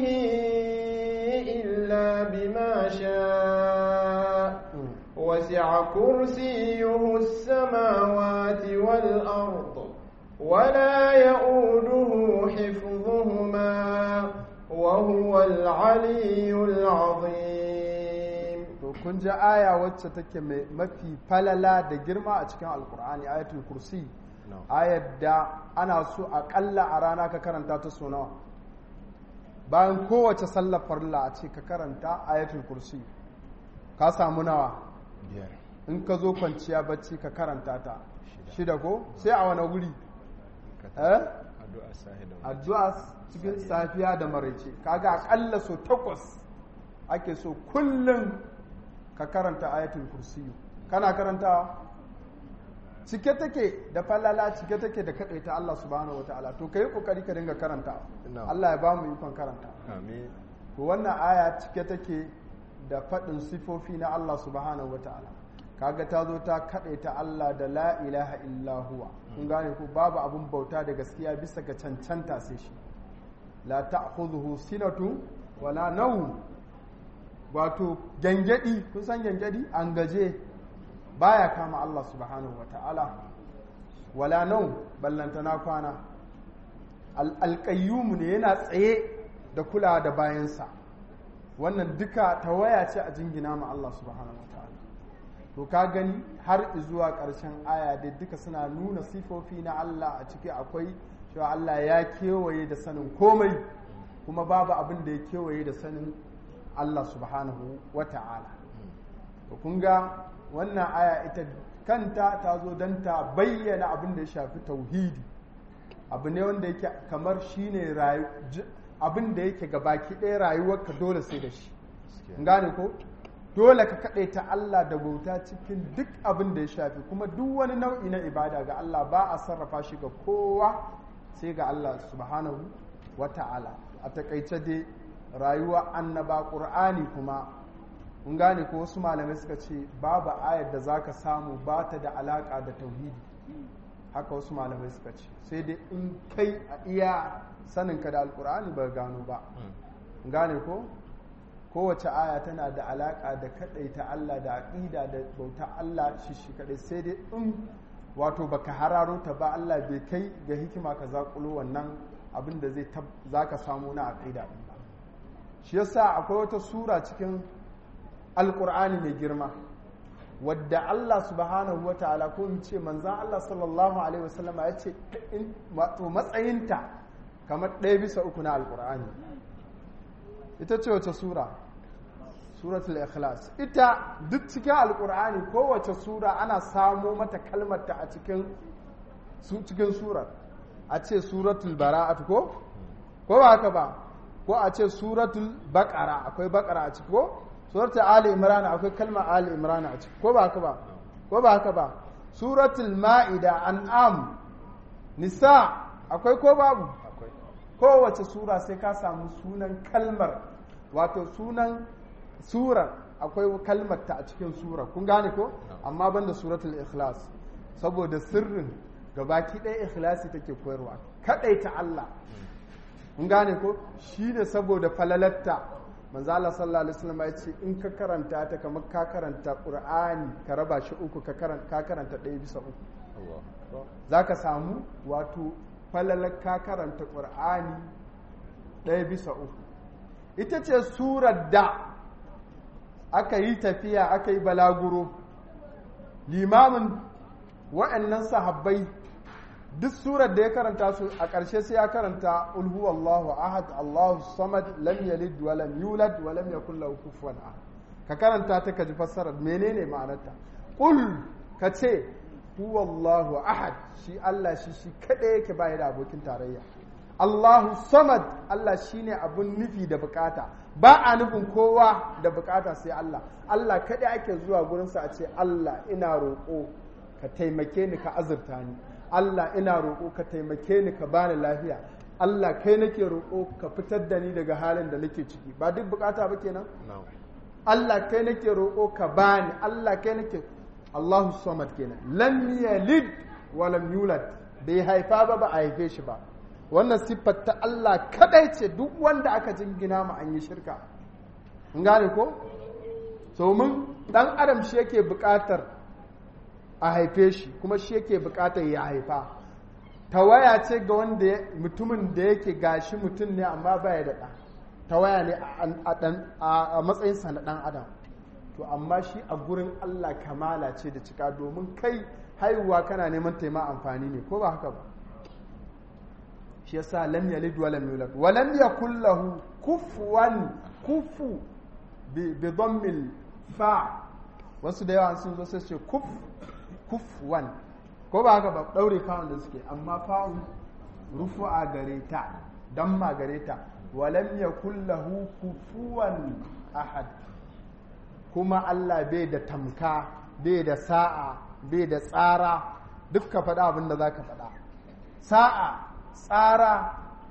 إلا بما شاء وسع كرسيه السماوات والأرض ولا يؤوده حفظهما وهو العلي العظيم to kun ji aya wacce take mai mafi falala da girma a cikin alkur'ani ayatul kursi ayar da ana so aƙalla a rana ka karanta ta so nawa bayan kowace sallar farilla a ce ka karanta ayatul kursi ka samu nawa biyar in ka zo kwanciya bacci ka karanta ta shida ko sai a wani wuri eh addu'a sahi da addu'a cikin safiya da maraice kaga akalla so takwas ake so kullum ka karanta ayatul kursiyu kana karantawa cike take da falala cike take da ta Allah subhanahu wataala to kai kokari ka dinga karanta Na'am. Allah ya ba mu ikon karanta amin to wannan aya cike take da faɗin sifofi na Allah subhanahu wataala kaga ta zo ta ta Allah da la ilaha illa huwa kun gane ko babu abun bauta da gaskiya bisa ga cancanta sai shi la ta'khudhuhu sinatu wala nawm wato gangadi kun san gangadi an gaje baya kama Allah subhanahu wataala wala nawm ballantana kwana alƙayyumu ne yana tsaye da kula da bayansa wannan duka tawaya ce a jingina ma Allah subhanahu wataala to ka gani har zuwa ƙarshen aya dai duka suna nuna sifofi na Allah a ciki akwai cewa Allah ya kewaye da sanin komai kuma babu abin da ya kewaye da sanin Allah subhanahu wata'ala to kun ga wannan aya ita kanta ta zo don ta bayyana abin da ya shafi tauhidi abu ne wanda yake kamar shine rayu j- abin da yake gabaki ɗaya rayuwarka dole sai da shi Kun gane ko dole ka kaɗaita Allah da bauta cikin duk abin da ya shafi kuma duk wani nau'i na ibada ga Allah ba a sarrafa shi ga kowa sai ga Allah subhanahu wa ta'ala a takaice dai rayuwa annaba ƙur'ani kuma kun gane ko wasu malamai suka ce babu ayar da zaka samu ba ta da alaƙa da tauhidi haka wasu malamai suka ce sai dai in kai a iya saninka da alƙur'ani ba gano ba gane ko kowace aya tana da alaƙa da kaɗaita Allah da aƙida da bauta Allah shi shi kaɗai sai dai in wato baka hararo ta ba Allah bai kai ga hikima ka zaƙulo wannan abin da zai za ka samu na aƙida ɗin ba shi yasa akwai wata sura cikin alƙur'ani mai girma wadda Allah subhanahu wa ta'ala ko in ce manzan Allah sallallahu alaihi wasallama ya ce wato matsayinta kamar ɗaya bisa uku na alƙur'ani ita ce wace sura suratul ikhlas ita duk cikin alkur'ani kowace sura ana samo mata kalmarta a cikin cikin surar a ce suratul bara'at ko ko ba haka ba ko a ce suratul baqara akwai baqara a ciki ko suratul ali imran akwai kalmar ali imran a ciki ko ba haka ba ko ba haka ba suratul ma'ida an'am nisa akwai ko babu kowace sura sai ka samu sunan kalmar wato sunan surar akwai kalmar ta a cikin sura kun gane ko amma banda suratul ikhlas saboda sirrin gabaki ɗaya ikhlasi take koyarwa ta Allah kun gane ko shine saboda falalatta manzo Allah sallallahu alaihi wasallam ya ce in ka karanta ta kamar ka karanta Qur'ani ka raba shi uku ka karanta ka karanta ɗaya bisa uku zaka samu wato falalar ka karanta ƙur'ani ɗaya bisa uku ita ce surar da aka yi tafiya aka yi balaguro limamin wa'annan sahabbai duk surar da ya karanta su a ƙarshe sai ya karanta ulhu Allahu ahad Allahu samad lam yalid wa lam yulad wa lam yakul lahu kufuwan ahad ka karanta ta ka ji fassarar menene ma'anarta qul ka ce huwallahu ahad shi Allah shi shi kaɗai yake baya da abokin tarayya Allahu samad Allah shine abun nufi da bukata ba a nufin kowa da bukata sai Allah Allah kaɗai ake zuwa gurinsa a ce Allah ina roƙo ka taimake ni ka azurta ni Allah ina roƙo ka taimake ni ka bani lafiya Allah kai nake roƙo ka fitar da ni daga halin da nake ciki ba duk bukata ba kenan Allah kai nake roƙo ka bani Allah kai nake Allahu samad kenan lam yalid wa lam yulad bai haifa ba ba a haife shi ba wannan siffar ta Allah kadai ce duk wanda aka jingina ma an yi shirka in gane ko domin dan adam shi yake buƙatar a haife shi kuma shi yake buƙatar ya haifa tawaya ce ga wanda mutumin da yake gashi mutum ne amma baya da ɗa tawaya ne a matsayinsa na ɗan adam to amma shi a gurin Allah kamala ce da cika domin kai haihuwa kana neman taima amfani ne ko ba haka ba shi yasa lam yalid wa lam yulad wa lam yakul lahu kufuwan kufu bi bi dhammil fa wasu da yawa sun zo sai ce kuf kufuwan ko ba haka ba daure fa'un da suke amma fa'un rufu'a gare ta damma gare ta wa lam yakul lahu kufuwan ahad kuma Allah bai da tamka bai da sa'a bai da tsara duk ka faɗa abin da za ka faɗa sa'a tsara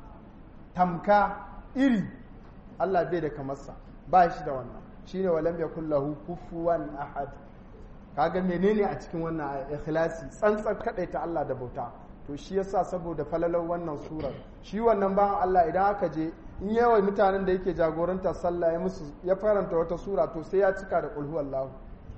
tamka iri Allah bai da kamarsa ba shi da wannan shi ne walam ya kullahu kufuwan ahad kaga menene a cikin wannan ikhlasi tsantsar ta Allah da bauta to shi yasa saboda falalar wannan surar shi wannan bayan Allah idan aka je in yawan mutanen da yake jagoranta sallah ya musu ya faranta wata sura to sai ya cika da kulhu Allah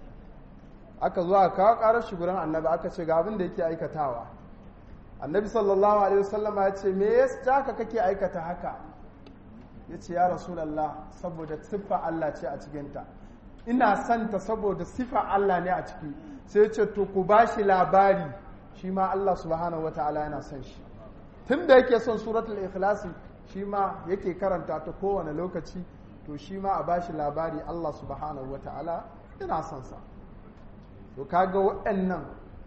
aka zo aka kawo karar shi gurin annabi aka ce ga abin da yake aikatawa annabi sallallahu alaihi wasallama ya ce me yasa haka kake aikata haka ya ce ya rasulallah saboda siffa Allah ce a cikinta ina santa saboda siffa Allah ne a ciki sai ce to ku ba shi labari shi ma Allah subhanahu wa ta'ala yana son shi tun da yake son suratul ikhlasi shi ma yake karanta ta kowane lokaci to shi ma a ba shi labari Allah subhanahu wa ta'ala yana son sa to kaga waɗannan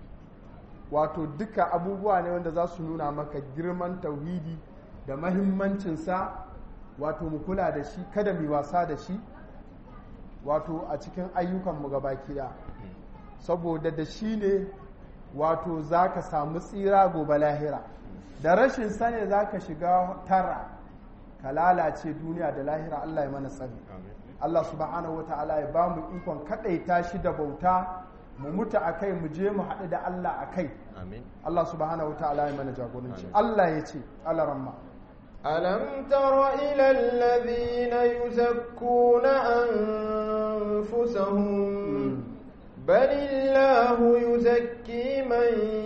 wato duka abubuwa ne wanda za su nuna maka girman tauhidi da mahimmancinsa wato mu kula da shi kada mu wasa da shi wato a cikin ayyukanmu gabaki da saboda da shi ne wato za ka samu tsira gobe lahira da rashin sane za ka shiga tara ka lalace duniya da lahira Allah ya mana tsari Allah subhanahu wa ta'ala ya ba mu ikon kaɗaita shi da bauta mu mutu a kai mu je mu haɗu da Allah a kai Allah subhanahu wa ta'ala ya mana jagoranci Allah ya ce alaramma ألم تر إلى الذين يزكون أنفسهم بل الله يزكي من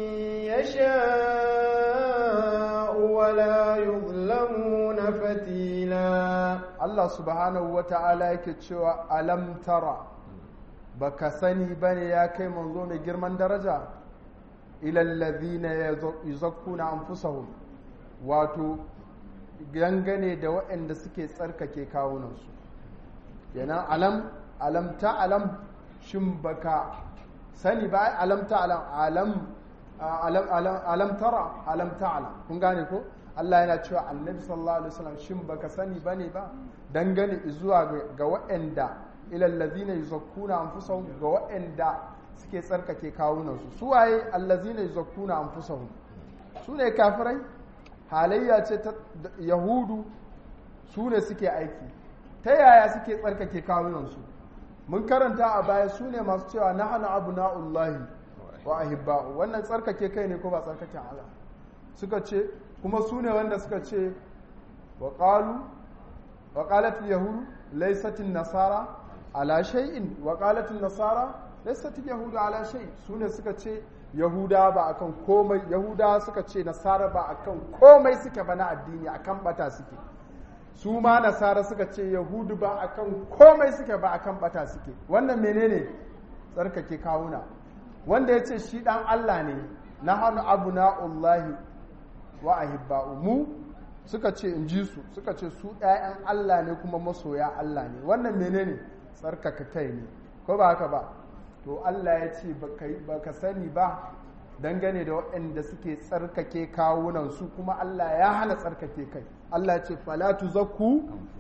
يشاء ولا يظلمون فتيلا Allah subhanahu wa ta'ala yake cewa alam tara baka sani bane ya kai manzo mai girman daraja ilal ladhina yuzakkuna anfusahum wato gangane da waɗanda suke tsarkake kawunansu yana alam alam ta alam shin baka sani ba alam ta alam alam alam alam tara alam ta alam kun gane ko Allah yana cewa annabi sallallahu alaihi wasallam shin baka sani bane ba dangane zuwa ga waɗanda ilal ladina yuzakkuna anfusahum ga waɗanda suke tsarkake kawunansu su waye allazina yuzakkuna anfusahum su ne kafirai halayya ce ta yahudu su ne suke aiki ta yaya suke tsarkake kawunansu mun karanta a baya su ne masu cewa na hana abu na'ullahi wa ahibba'u wannan tsarkake kai ne ko ba tsarkake Allah suka ce kuma su ne wanda suka ce wa qalu wa qalat yahudu laysat nasara ala shay'in wa qalat nasara laysat yahudu ala shay su ne suka ce yahuda ba akan komai yahuda suka ce nasara ba akan komai suke ba na addini akan bata suke su ma nasara suka ce yahudu ba akan komai suke ba akan bata suke wannan menene tsarkake kawuna wanda ya ce shi dan Allah ne na hannu abu na'ullahi wa ahibba'u mu suka ce in ji su suka ce su ɗayan Allah ne kuma masoya Allah ne wannan menene tsarkaka kai ne ko ba haka ba to Allah ya ce ba ka sani ba dangane da waɗanda suke tsarkake kawunansu kuma Allah ya hana tsarkake kai Allah ya ce falatu zakku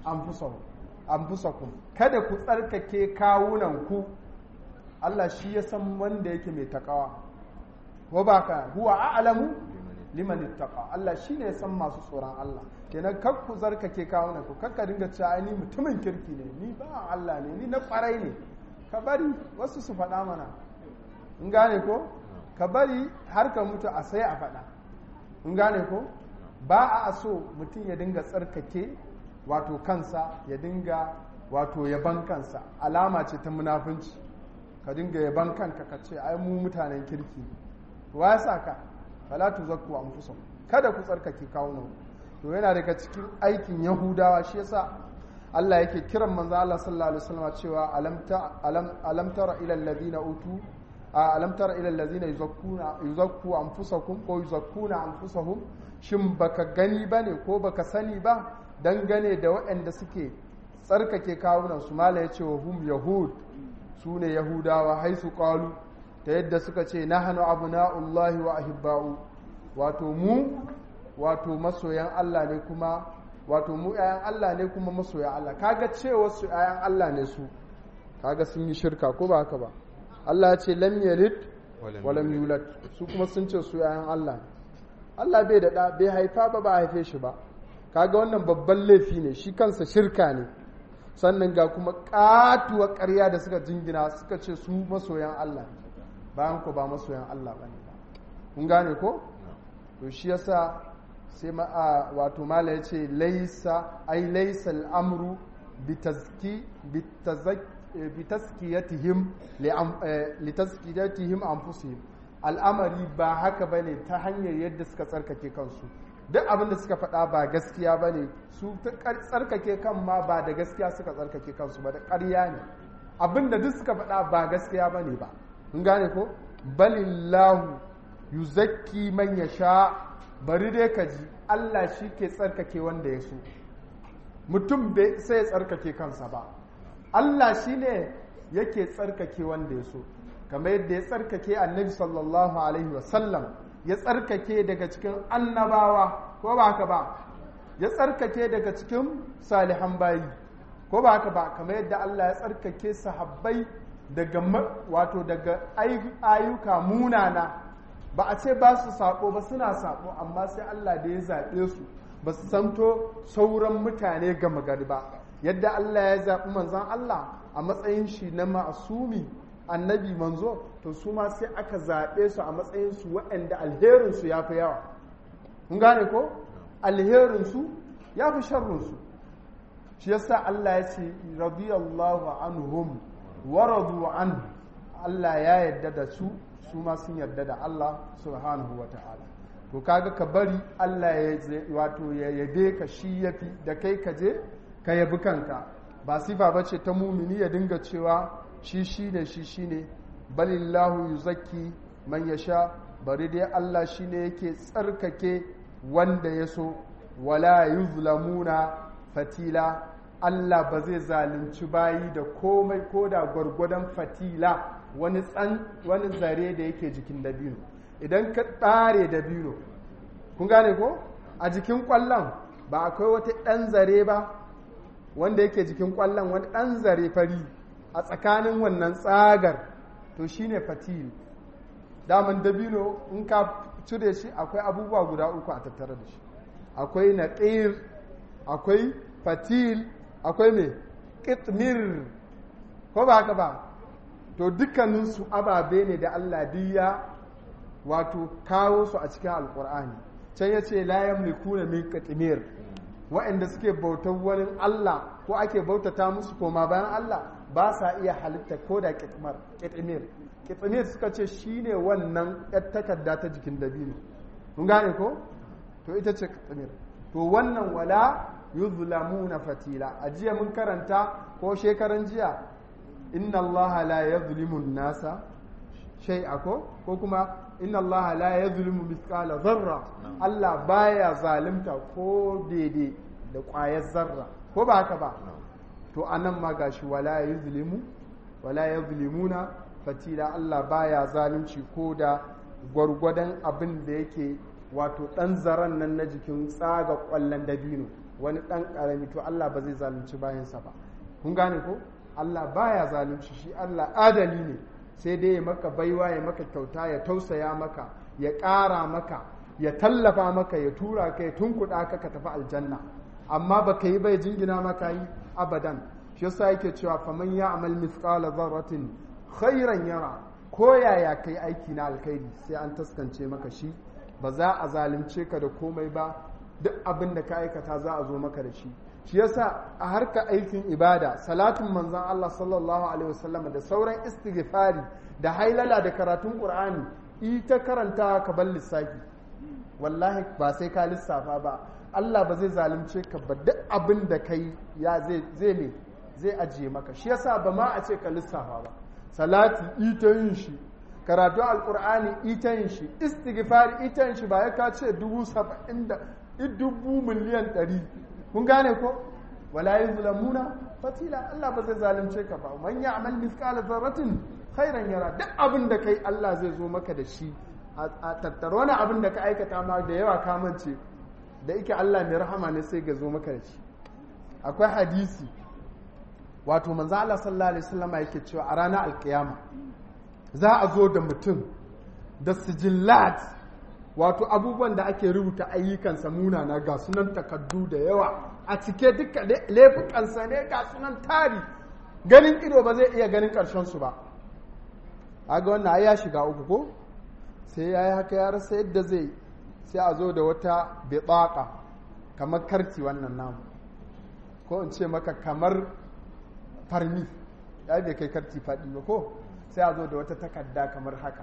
anfusakum kada ku tsarkake kawunanku Allah shi ya san wanda yake mai takawa wa baka huwa a'lamu liman ittaqa Allah shine ya san masu tsoron Allah kenan kar ku tsarkake kawunanku kar ka dinga cewa ni mutumin kirki ne ni ba Allah ne ni na kwarai ne ka bari wasu su faɗa mana in gane ko ka bari har ka mutu a sai a faɗa in gane ko ba a so mutum ya dinga tsarkake wato kansa ya dinga wato yaban kansa alama ce ta munafunci ka dinga yaban kanka ka ce ai mu mutanen kirki wa ya sa ka fala tuzakku anfusakum kada ku tsarkake kawunan to yana daga cikin aikin yahudawa shi yasa Allah yake kiran manzo Allah sallallahu alaihi wasallam cewa alam ta alam alam tara ila alladhina utu alam tara ila alladhina yuzakkuna yuzakku anfusakum ko yuzakkuna anfusahum shin baka gani bane ko baka sani ba dangane da waɗanda suke tsarkake kawunan su mala yace wa hum yahud su ne yahudawa haisu qalu ta yadda suka ce nahnu abna'ullahi wa ahibba'u wato mu wato masoyan Allah ne kuma wato mu ‘ya'yan Allah ne kuma masoya Allah kaga cewa su ‘ya'yan Allah ne su kaga sun yi shirka ko ba haka ba Allah ya ce lam yalid wa lam yulad su kuma sun ce su ‘ya'yan Allah Allah bai da bai haifa ba ba haife shi ba kaga wannan babban laifi ne shi kansa shirka ne sannan ga kuma katuwar ƙarya da suka jingina suka ce su masoyan Allah bayan ko ba masoyan Allah ba ne ba kun gane ko to shi yasa sai ma'a wato mala ya ce laisa ai laisa al'amru bitaskiyatihim litaskiyatihim anfusihim al'amari ba haka bane ta hanyar yadda suka tsarkake kansu duk abin da suka faɗa ba gaskiya bane su tsarkake kan ma ba da gaskiya suka tsarkake kansu ba da ƙarya ne abin da duk suka faɗa ba gaskiya bane ba kun gane ko balillahu yuzakki man yasha bari dai ka ji Allah shi ke tsarkake wanda ya so mutum bai sai ya tsarkake kansa ba Allah shi ne yake tsarkake wanda ya so kamar yadda ya tsarkake annabi sallallahu alaihi wasallam ya tsarkake daga cikin annabawa ko ba haka ba ya tsarkake daga cikin salihan bayi ko ba haka ba kamar yadda Allah ya tsarkake sahabbai daga wato daga ayyuka munana ba a ce ba su sako ba suna sako amma sai Allah da ya zaɓe su ba su santo sauran mutane gama gari ba yadda Allah ya zaɓi manzon Allah a matsayin shi na ma'asumi annabi manzo to su ma sai aka zaɓe su a matsayin su waɗanda alherinsu ya fi yawa kun gane ko alherinsu ya fi sharrinsu shi yasa Allah ya ce radiyallahu anhum wa radu anhu Allah ya yarda da su su ma sun yarda da Allah subhanahu wa ta'ala to kaga ka bari Allah ya wato ya yabe ka shi yafi da kai ka je ka yabi kanka ba sifa bace ta mumini ya dinga cewa shi shine shi shine balillahu yuzakki man yasha bari dai Allah shine yake tsarkake wanda ya so wala yuzlamuna fatila Allah ba zai zalunci bayi da komai ko da gwargwadon fatila wani tsan wani zare da yake jikin dabino idan ka tsare dabino kun gane ko a jikin kwallon ba akwai wata ɗan zare ba wanda yake jikin kwallon wani ɗan zare fari a tsakanin wannan tsagar to shine fatil daman dabino in ka cire shi akwai abubuwa guda uku a tattare da shi akwai naƙir akwai fatil akwai mai ƙitmir ko ba haka ba to dukkaninsu ababe ne da Allah diya wato kawo su a cikin alkur'ani can ya ce la yamlikuna min qitmir waɗanda suke bautar wani Allah ko ake bautata musu koma bayan Allah ba sa iya halitta ko da kitmar kitmir kitmir suka ce shine wannan yar takarda ta jikin dabino mun gane ko to ita ce kitmir to wannan wala yuzlamuna fatila a jiya mun karanta ko shekaran jiya inna allaha la yuzlimu nasa shay'a ko ko kuma inna allaha la yuzlimu mithqala zarra Allah baya zalunta ko daidai da ƙwayar zarra ko ba haka ba to anan ma gashi wala yuzlimu wala yuzlimuna fatila Allah baya zalunci ko da gwargwadon abin da yake wato ɗan zaren nan na jikin tsaga ƙwallon dabino wani ɗan ƙarami to Allah ba zai zalunci bayansa ba kun gane ko Allah baya zalunci shi Allah adali ne sai dai ya maka baiwa ya maka kyauta ya tausaya maka ya ƙara maka ya tallafa maka ya tura ka ya tunkuɗa ka ka tafi aljanna amma ba ka yi bai jingina maka yi abadan shi yasa yake cewa faman ya amal mithqala dharratin khairan yara ko yaya kai aiki na alkhairi sai an taskance maka shi ba za a zalunce ka da komai ba duk abin da ka aikata za a zo maka da shi shi yasa a harka aikin ibada salatin manzon Allah sallallahu alaihi wasallam da sauran istighfari da hailala da karatun qur'ani ita karanta ka bar lissafi wallahi ba sai ka lissafa ba Allah ba zai zalunce ka ba duk abin da kai ya zai zai ne zai ajiye maka shi yasa ba ma a ce ka lissafa ba salati ita yin shi karatu alkur'ani ita yin shi istighfar ita yin shi ba ya ka ce dubu saba'in da dubu miliyan ɗari kun gane ko wala yuzlamuna fatila Allah ba zai zalunce ka ba man ya'mal mithqala dharratin khairan yara duk abin da kai Allah zai zo maka da shi a tattaro wani abin da ka aikata ma da yawa ka mance da yake Allah mai rahama ne sai ga zo maka da shi akwai hadisi wato manzo Allah sallallahu alaihi wasallam yake cewa a ranar alkiyama za a zo da mutum da sijillat wato abubuwan da ake rubuta ayyukansa munana ga sunan takaddu da yawa a cike duka laifukansa ne ga sunan tari ganin ido ba zai iya ganin karshen su ba aga wannan ya shiga uku ko sai ya yi haka ya rasa yadda zai sai a zo da wata bitsaka kamar karti wannan namu ko in ce maka kamar farmi ya bai kai karti faɗi ba ko sai a zo da wata takarda kamar haka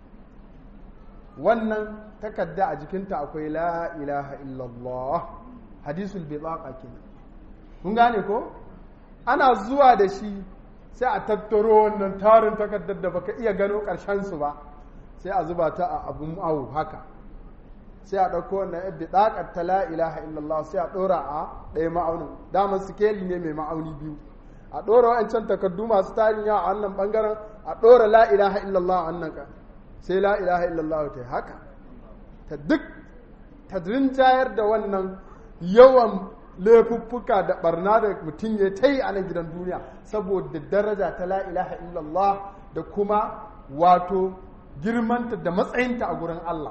wannan takarda a jikinta akwai la ilaha illallah hadisul bitsaka kenan kun gane ko ana zuwa da shi sai a tattaro wannan tarin takardar da baka iya gano ƙarshen su ba sai a zuba ta a abun awu haka sai a ɗauko wannan yadda ɗaƙar ta la ilaha illallah sai a ɗora a ɗaya ma'aunin daman sikeli ne mai ma'auni biyu a ɗora wa'ancan takardu masu tarin yawa a wannan ɓangaren a ɗora la ilaha illallah a wannan ka sai la ilaha illallah ta yi haka ta duk ta rinjayar da wannan yawan laifuffuka da barna da mutum ya ta yi a nan gidan duniya saboda daraja ta la ilaha illallah da kuma wato girmanta da matsayinta a gurin Allah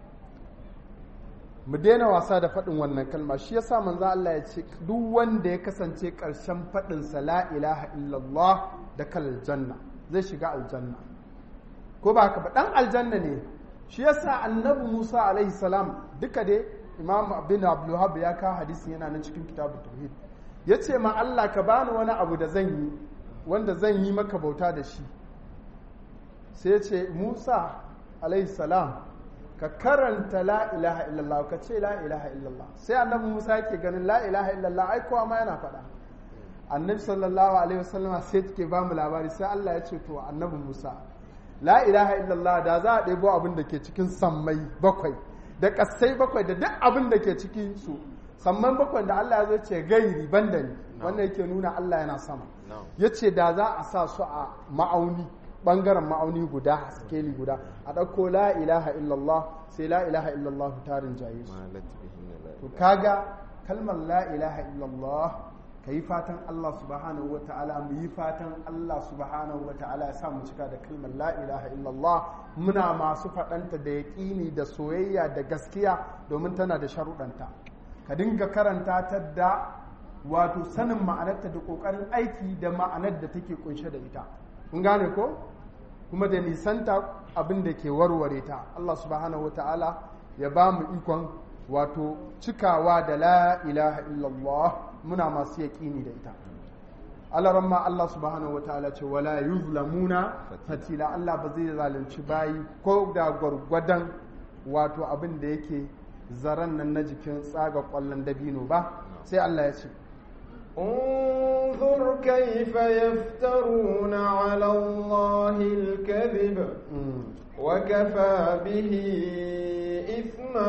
mu daina wasa da faɗin wannan kalma shi yasa manzo Allah ya ce duk wanda ya kasance ƙarshen faɗin sa la ilaha illallah da kal janna zai shiga aljanna ko ba haka ba dan aljanna ne shi yasa annabi Musa alaihi salam duka dai Imam bin Abdul ya kawo hadisin yana nan cikin kitabut tauhid yace ma Allah ka bani wani abu da zan yi wanda zan yi maka bauta da shi sai ya ce Musa alaihi salam ka karanta la ilaha illallah ka ce la ilaha illallah sai annabi Musa yake ganin la ilaha illallah ai kowa ma yana faɗa annabi sallallahu alaihi wasallam sai take ba mu labari sai Allah ya ce to annabi Musa la ilaha illallah da za a ɗebo abin da ke cikin sammai bakwai da kasai bakwai da duk abin da ke cikin su samman bakwai da Allah ya zo ce gairi banda ni wannan yake nuna Allah yana sama yace da za a sa su a ma'auni bangaren ma'auni guda skeli guda a ɗauko la ilaha illallah sai la ilaha illallah tarin jaye su to kaga kalmar la ilaha illallah ka yi fatan Allah subhanahu wa ta'ala mu yi fatan Allah subhanahu wa ta'ala ya sa mu cika da kalmar la ilaha illallah muna masu faɗanta da yaƙini da soyayya da gaskiya domin tana da sharuɗanta ka dinga karanta ta da wato sanin ma'anarta da ƙoƙarin aiki da ma'anar da take kunshe da ita kun gane ko kuma da nisanta abin da ke warware ta Allah subhanahu wa ta'ala ya ba mu ikon wato cikawa da la ilaha illallah muna masu yaƙini da ita alaran ma Allah subhanahu wa ta'ala ce wala yuzlamuna fatila Allah ba zai zalunci bayi ko da gwargwadon wato abin da yake zaren nan na jikin tsaga kwallon dabino ba sai Allah ya ce انظر كيف يفترون على الله الكذب وكفى به إثما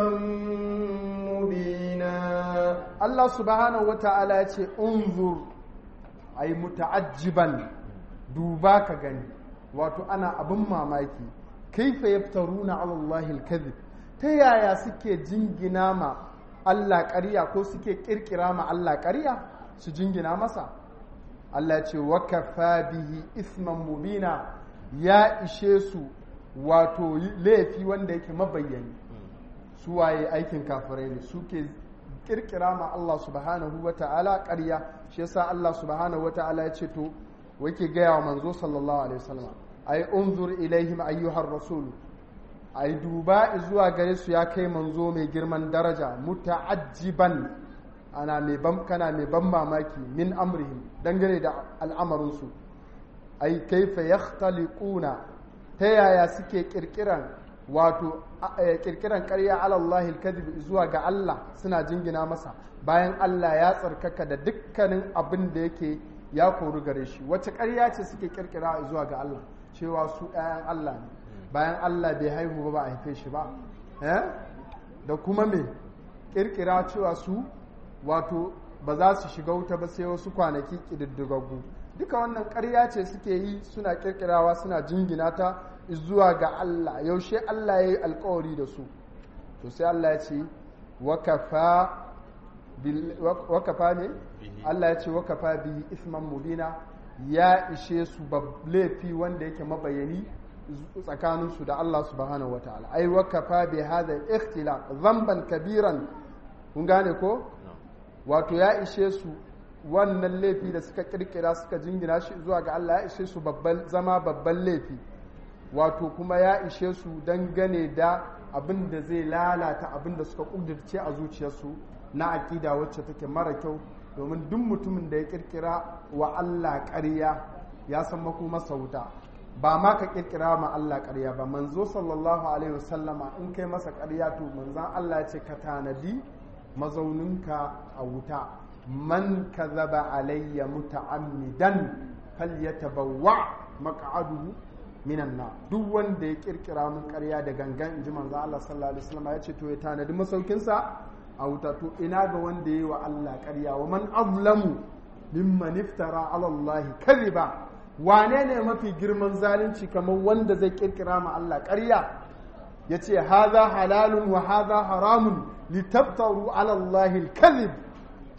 مبينا Allah subhanahu wata'ala ya ce unzur ay muta'ajjiban duba ka gani wato ana abin mamaki kaifa yaftaruna ala Allah al-kadhib ta yaya suke jingina ma Allah ƙarya ko suke kirkira ma Allah ƙarya su jingina masa Allah ce wa kafa bihi isman mubina ya ishe su wato laifi wanda yake mabayyani su waye aikin kafirai ne suke kirkira ma Allah subhanahu wa ta'ala ƙarya shi yasa Allah subhanahu wa ta'ala ya ce to wake gaya wa manzo sallallahu alaihi wasallam ai unzur ilaihim ayyuhar rasul ai duba zuwa gare su ya kai manzo mai girman daraja muta'ajjiban ana mai ban kana mai ban mamaki min amrihim dangane da al'amarin su ai kaifa yakhtaliquna ta yaya suke kirkiran wato kirkiran ƙarya alallahi alkadhib zuwa ga Allah suna jingina masa bayan Allah ya tsarkaka da dukkanin abin da yake ya kori gare shi wace ƙarya ce suke kirkira zuwa ga Allah cewa su ɗayan Allah ne bayan Allah bai haihu ba ba a haife shi ba da kuma me kirkira cewa su wato ba za su shiga wuta ba sai wasu kwanaki ƙididdigaggu duka wannan ƙarya ce suke yi suna kirkirawa suna jingina ta zuwa ga Allah yaushe Allah ya yi alkawari da su to sai Allah ya ce wakafa ne Allah ya ce wakafa bihi isman mubina ya ishe su laifi wanda yake mabayani tsakaninsu da Allah subhanahu wa ta'ala ai wakafa bi hada ikhtilaf zamban kabiran kun gane ko wato ya ishe su wannan laifi da suka kirkira suka jingina shi zuwa ga Allah ya ishe su zama babban laifi wato kuma ya ishe su dangane da abin da zai lalata abin da suka kudirce a zuciyarsu na aƙida wacce take mara kyau domin duk mutumin da ya kirkira wa Allah ƙarya ya san masa wuta ba ma ka kirkira ma Allah ƙarya ba manzo sallallahu alaihi wasallama in kai masa ƙarya to manzan Allah ce ka tanadi mazauninka a wuta man kazaba alayya muta'ammidan falyatabawwa maq'aduhu minan na duk wanda ya kirkira mun karya da gangan inji manzo Allah sallallahu alaihi wasallam ya ce to ya tanadi masaukinsa a wuta to ina ga wanda yayi wa Allah karya wa man azlamu mimman iftara ala Allah kadhiba wane ne mafi girman zalunci kamar wanda zai kirkira ma Allah karya yace hadha halalun wa hadha haramun litabtaru ala Allah al-kadhib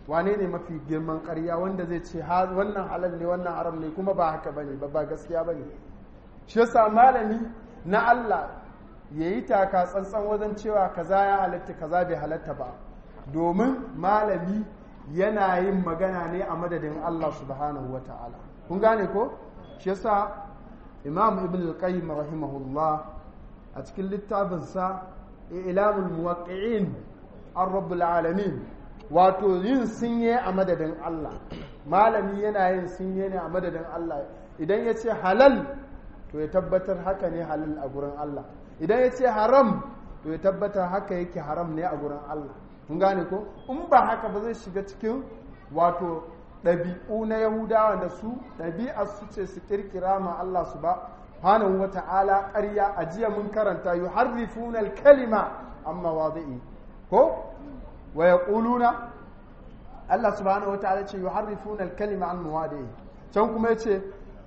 wane ne mafi girman ƙarya wanda zai ce wannan halal ne wannan haram ne kuma ba haka bane ba ba gaskiya bane shi yasa malami na Allah yayi taka tsantsan wajen cewa kaza ya halatta kaza bai halatta ba domin malami yana yin magana ne a madadin Allah subhanahu wataala kun gane ko shi yasa imam ibn al-qayyim rahimahullah a cikin littafinsa ilamul muwaqqi'in ar-rabbul alamin wato yin sinye a madadin Allah malami yana yin sinye ne a madadin Allah idan ya ce halal to ya tabbatar haka ne halal a gurin Allah idan ya ce haram to ya tabbatar haka yake haram ne a gurin Allah kun gane ko in ba haka ba zai shiga cikin wato ɗabi'u na yahudawa da su ɗabi'ar su ce su kirkira ma Allah su ba subhanahu wa ta'ala ƙarya a jiya mun karanta yuharrifuna al-kalima amma wadi'i ko wa yaquluna Allah subhanahu wa ta'ala ce yuharrifuna al-kalima an mawadi'i can kuma yace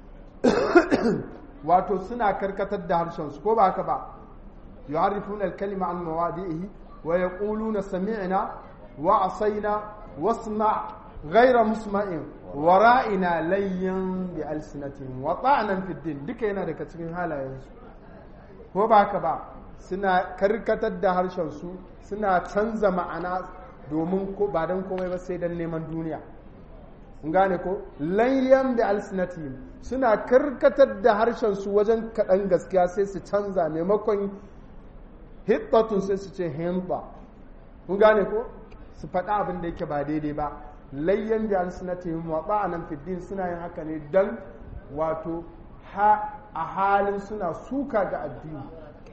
wato suna karkatar da harshen su ko ba haka ba yuharrifuna al-kalima an mawadi'i wa yaquluna sami'na wa asaina wasma' غير مسمع ورائنا لين بألسنتهم وطعنا في الدين duka yana daga cikin halayensu ko ba haka ba suna karkatar da harshen su suna canza ma'ana domin ko ba dan komai ba sai dan neman duniya kun gane ko layyan bi alsinatihim suna karkatar da harshen su wajen kaɗan gaskiya sai su canza maimakon hittatun sai su ce himba kun gane ko su faɗa abin da yake ba daidai ba layyan bi alsinatihim wa ta'anan fi din suna yin haka ne dan wato ha a halin suna suka ga addini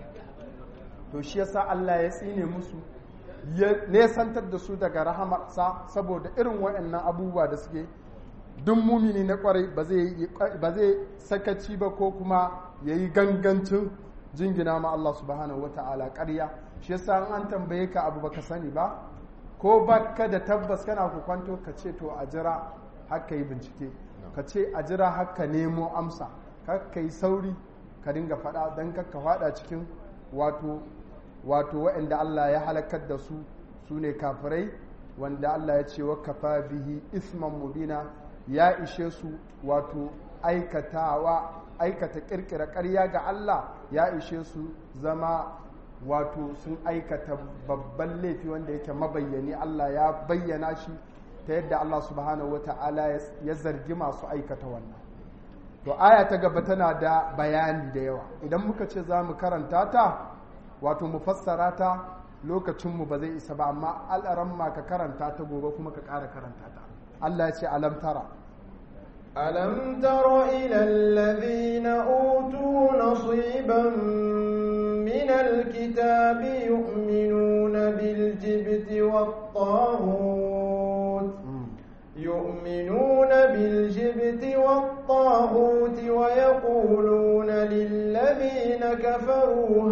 to shi yasa Allah ya tsine musu ya nesantar da su daga rahamarsa saboda irin waɗannan abubuwa da suke duk mumini na kwarai ba zai sakaci ba ko kuma ya yi gangancin jingina ma Allah subhanahu wa ta'ala ƙarya shi yasa an tambaye ka abu baka sani ba ko baka da tabbas kana ku kwanto ka ce to a jira haka yi bincike ka ce a jira haka nemo amsa ka yi sauri ka dinga faɗa don ka faɗa cikin wato wato waɗanda Allah ya halakar da su su ne kafirai wanda Allah ya ce wa kafa bihi isman mubina ya ishe su wato aikatawa aikata kirkira ƙarya ga Allah ya ishe su zama wato sun aikata babban laifi wanda yake mabayyani Allah ya bayyana shi ta yadda Allah subhanahu wa ta'ala ya zargi masu aikata wannan to aya ta gaba tana da bayani da yawa idan muka ce za mu karanta ta wato mu fassara ta lokacinmu ba zai isa ba amma al'aran ma ka karanta ta gobe kuma ka ƙara karanta ta Allah ya ce alam tara ألم تر إلى الذين أوتوا نصيبا من الكتاب يؤمنون بالجبت والطاغوت يؤمنون بالجبت والطاغوت ويقولون للذين كفروا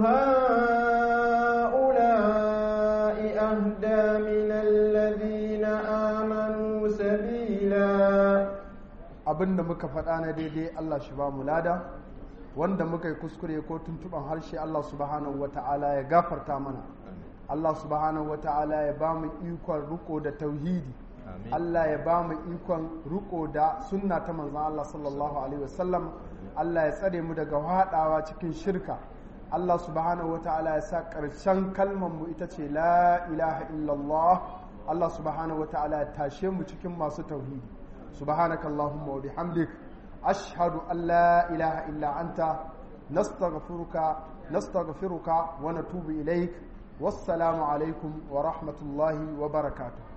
هؤلاء أهدى من الذين آمنوا سبيلا abin da muka faɗa na daidai Allah shi ba mu lada wanda muka yi kuskure ko tuntuban harshe Allah subhanahu wa ta'ala ya gafarta mana Allah subhanahu wa ta'ala ya ba mu ikon riko da tauhidi Allah ya ba mu ikon riko da sunna ta manzan Allah sallallahu alaihi wasallam Allah ya tsare mu daga haɗawa cikin shirka Allah subhanahu wa ta'ala ya sa ƙarshen kalmar mu ita ce la ilaha illallah Allah subhanahu wa ta'ala ya tashe mu cikin masu tauhidi سبحانك اللهم وبحمدك أشهد أن لا إله إلا أنت نستغفرك نستغفرك ونتوب إليك والسلام عليكم ورحمة الله وبركاته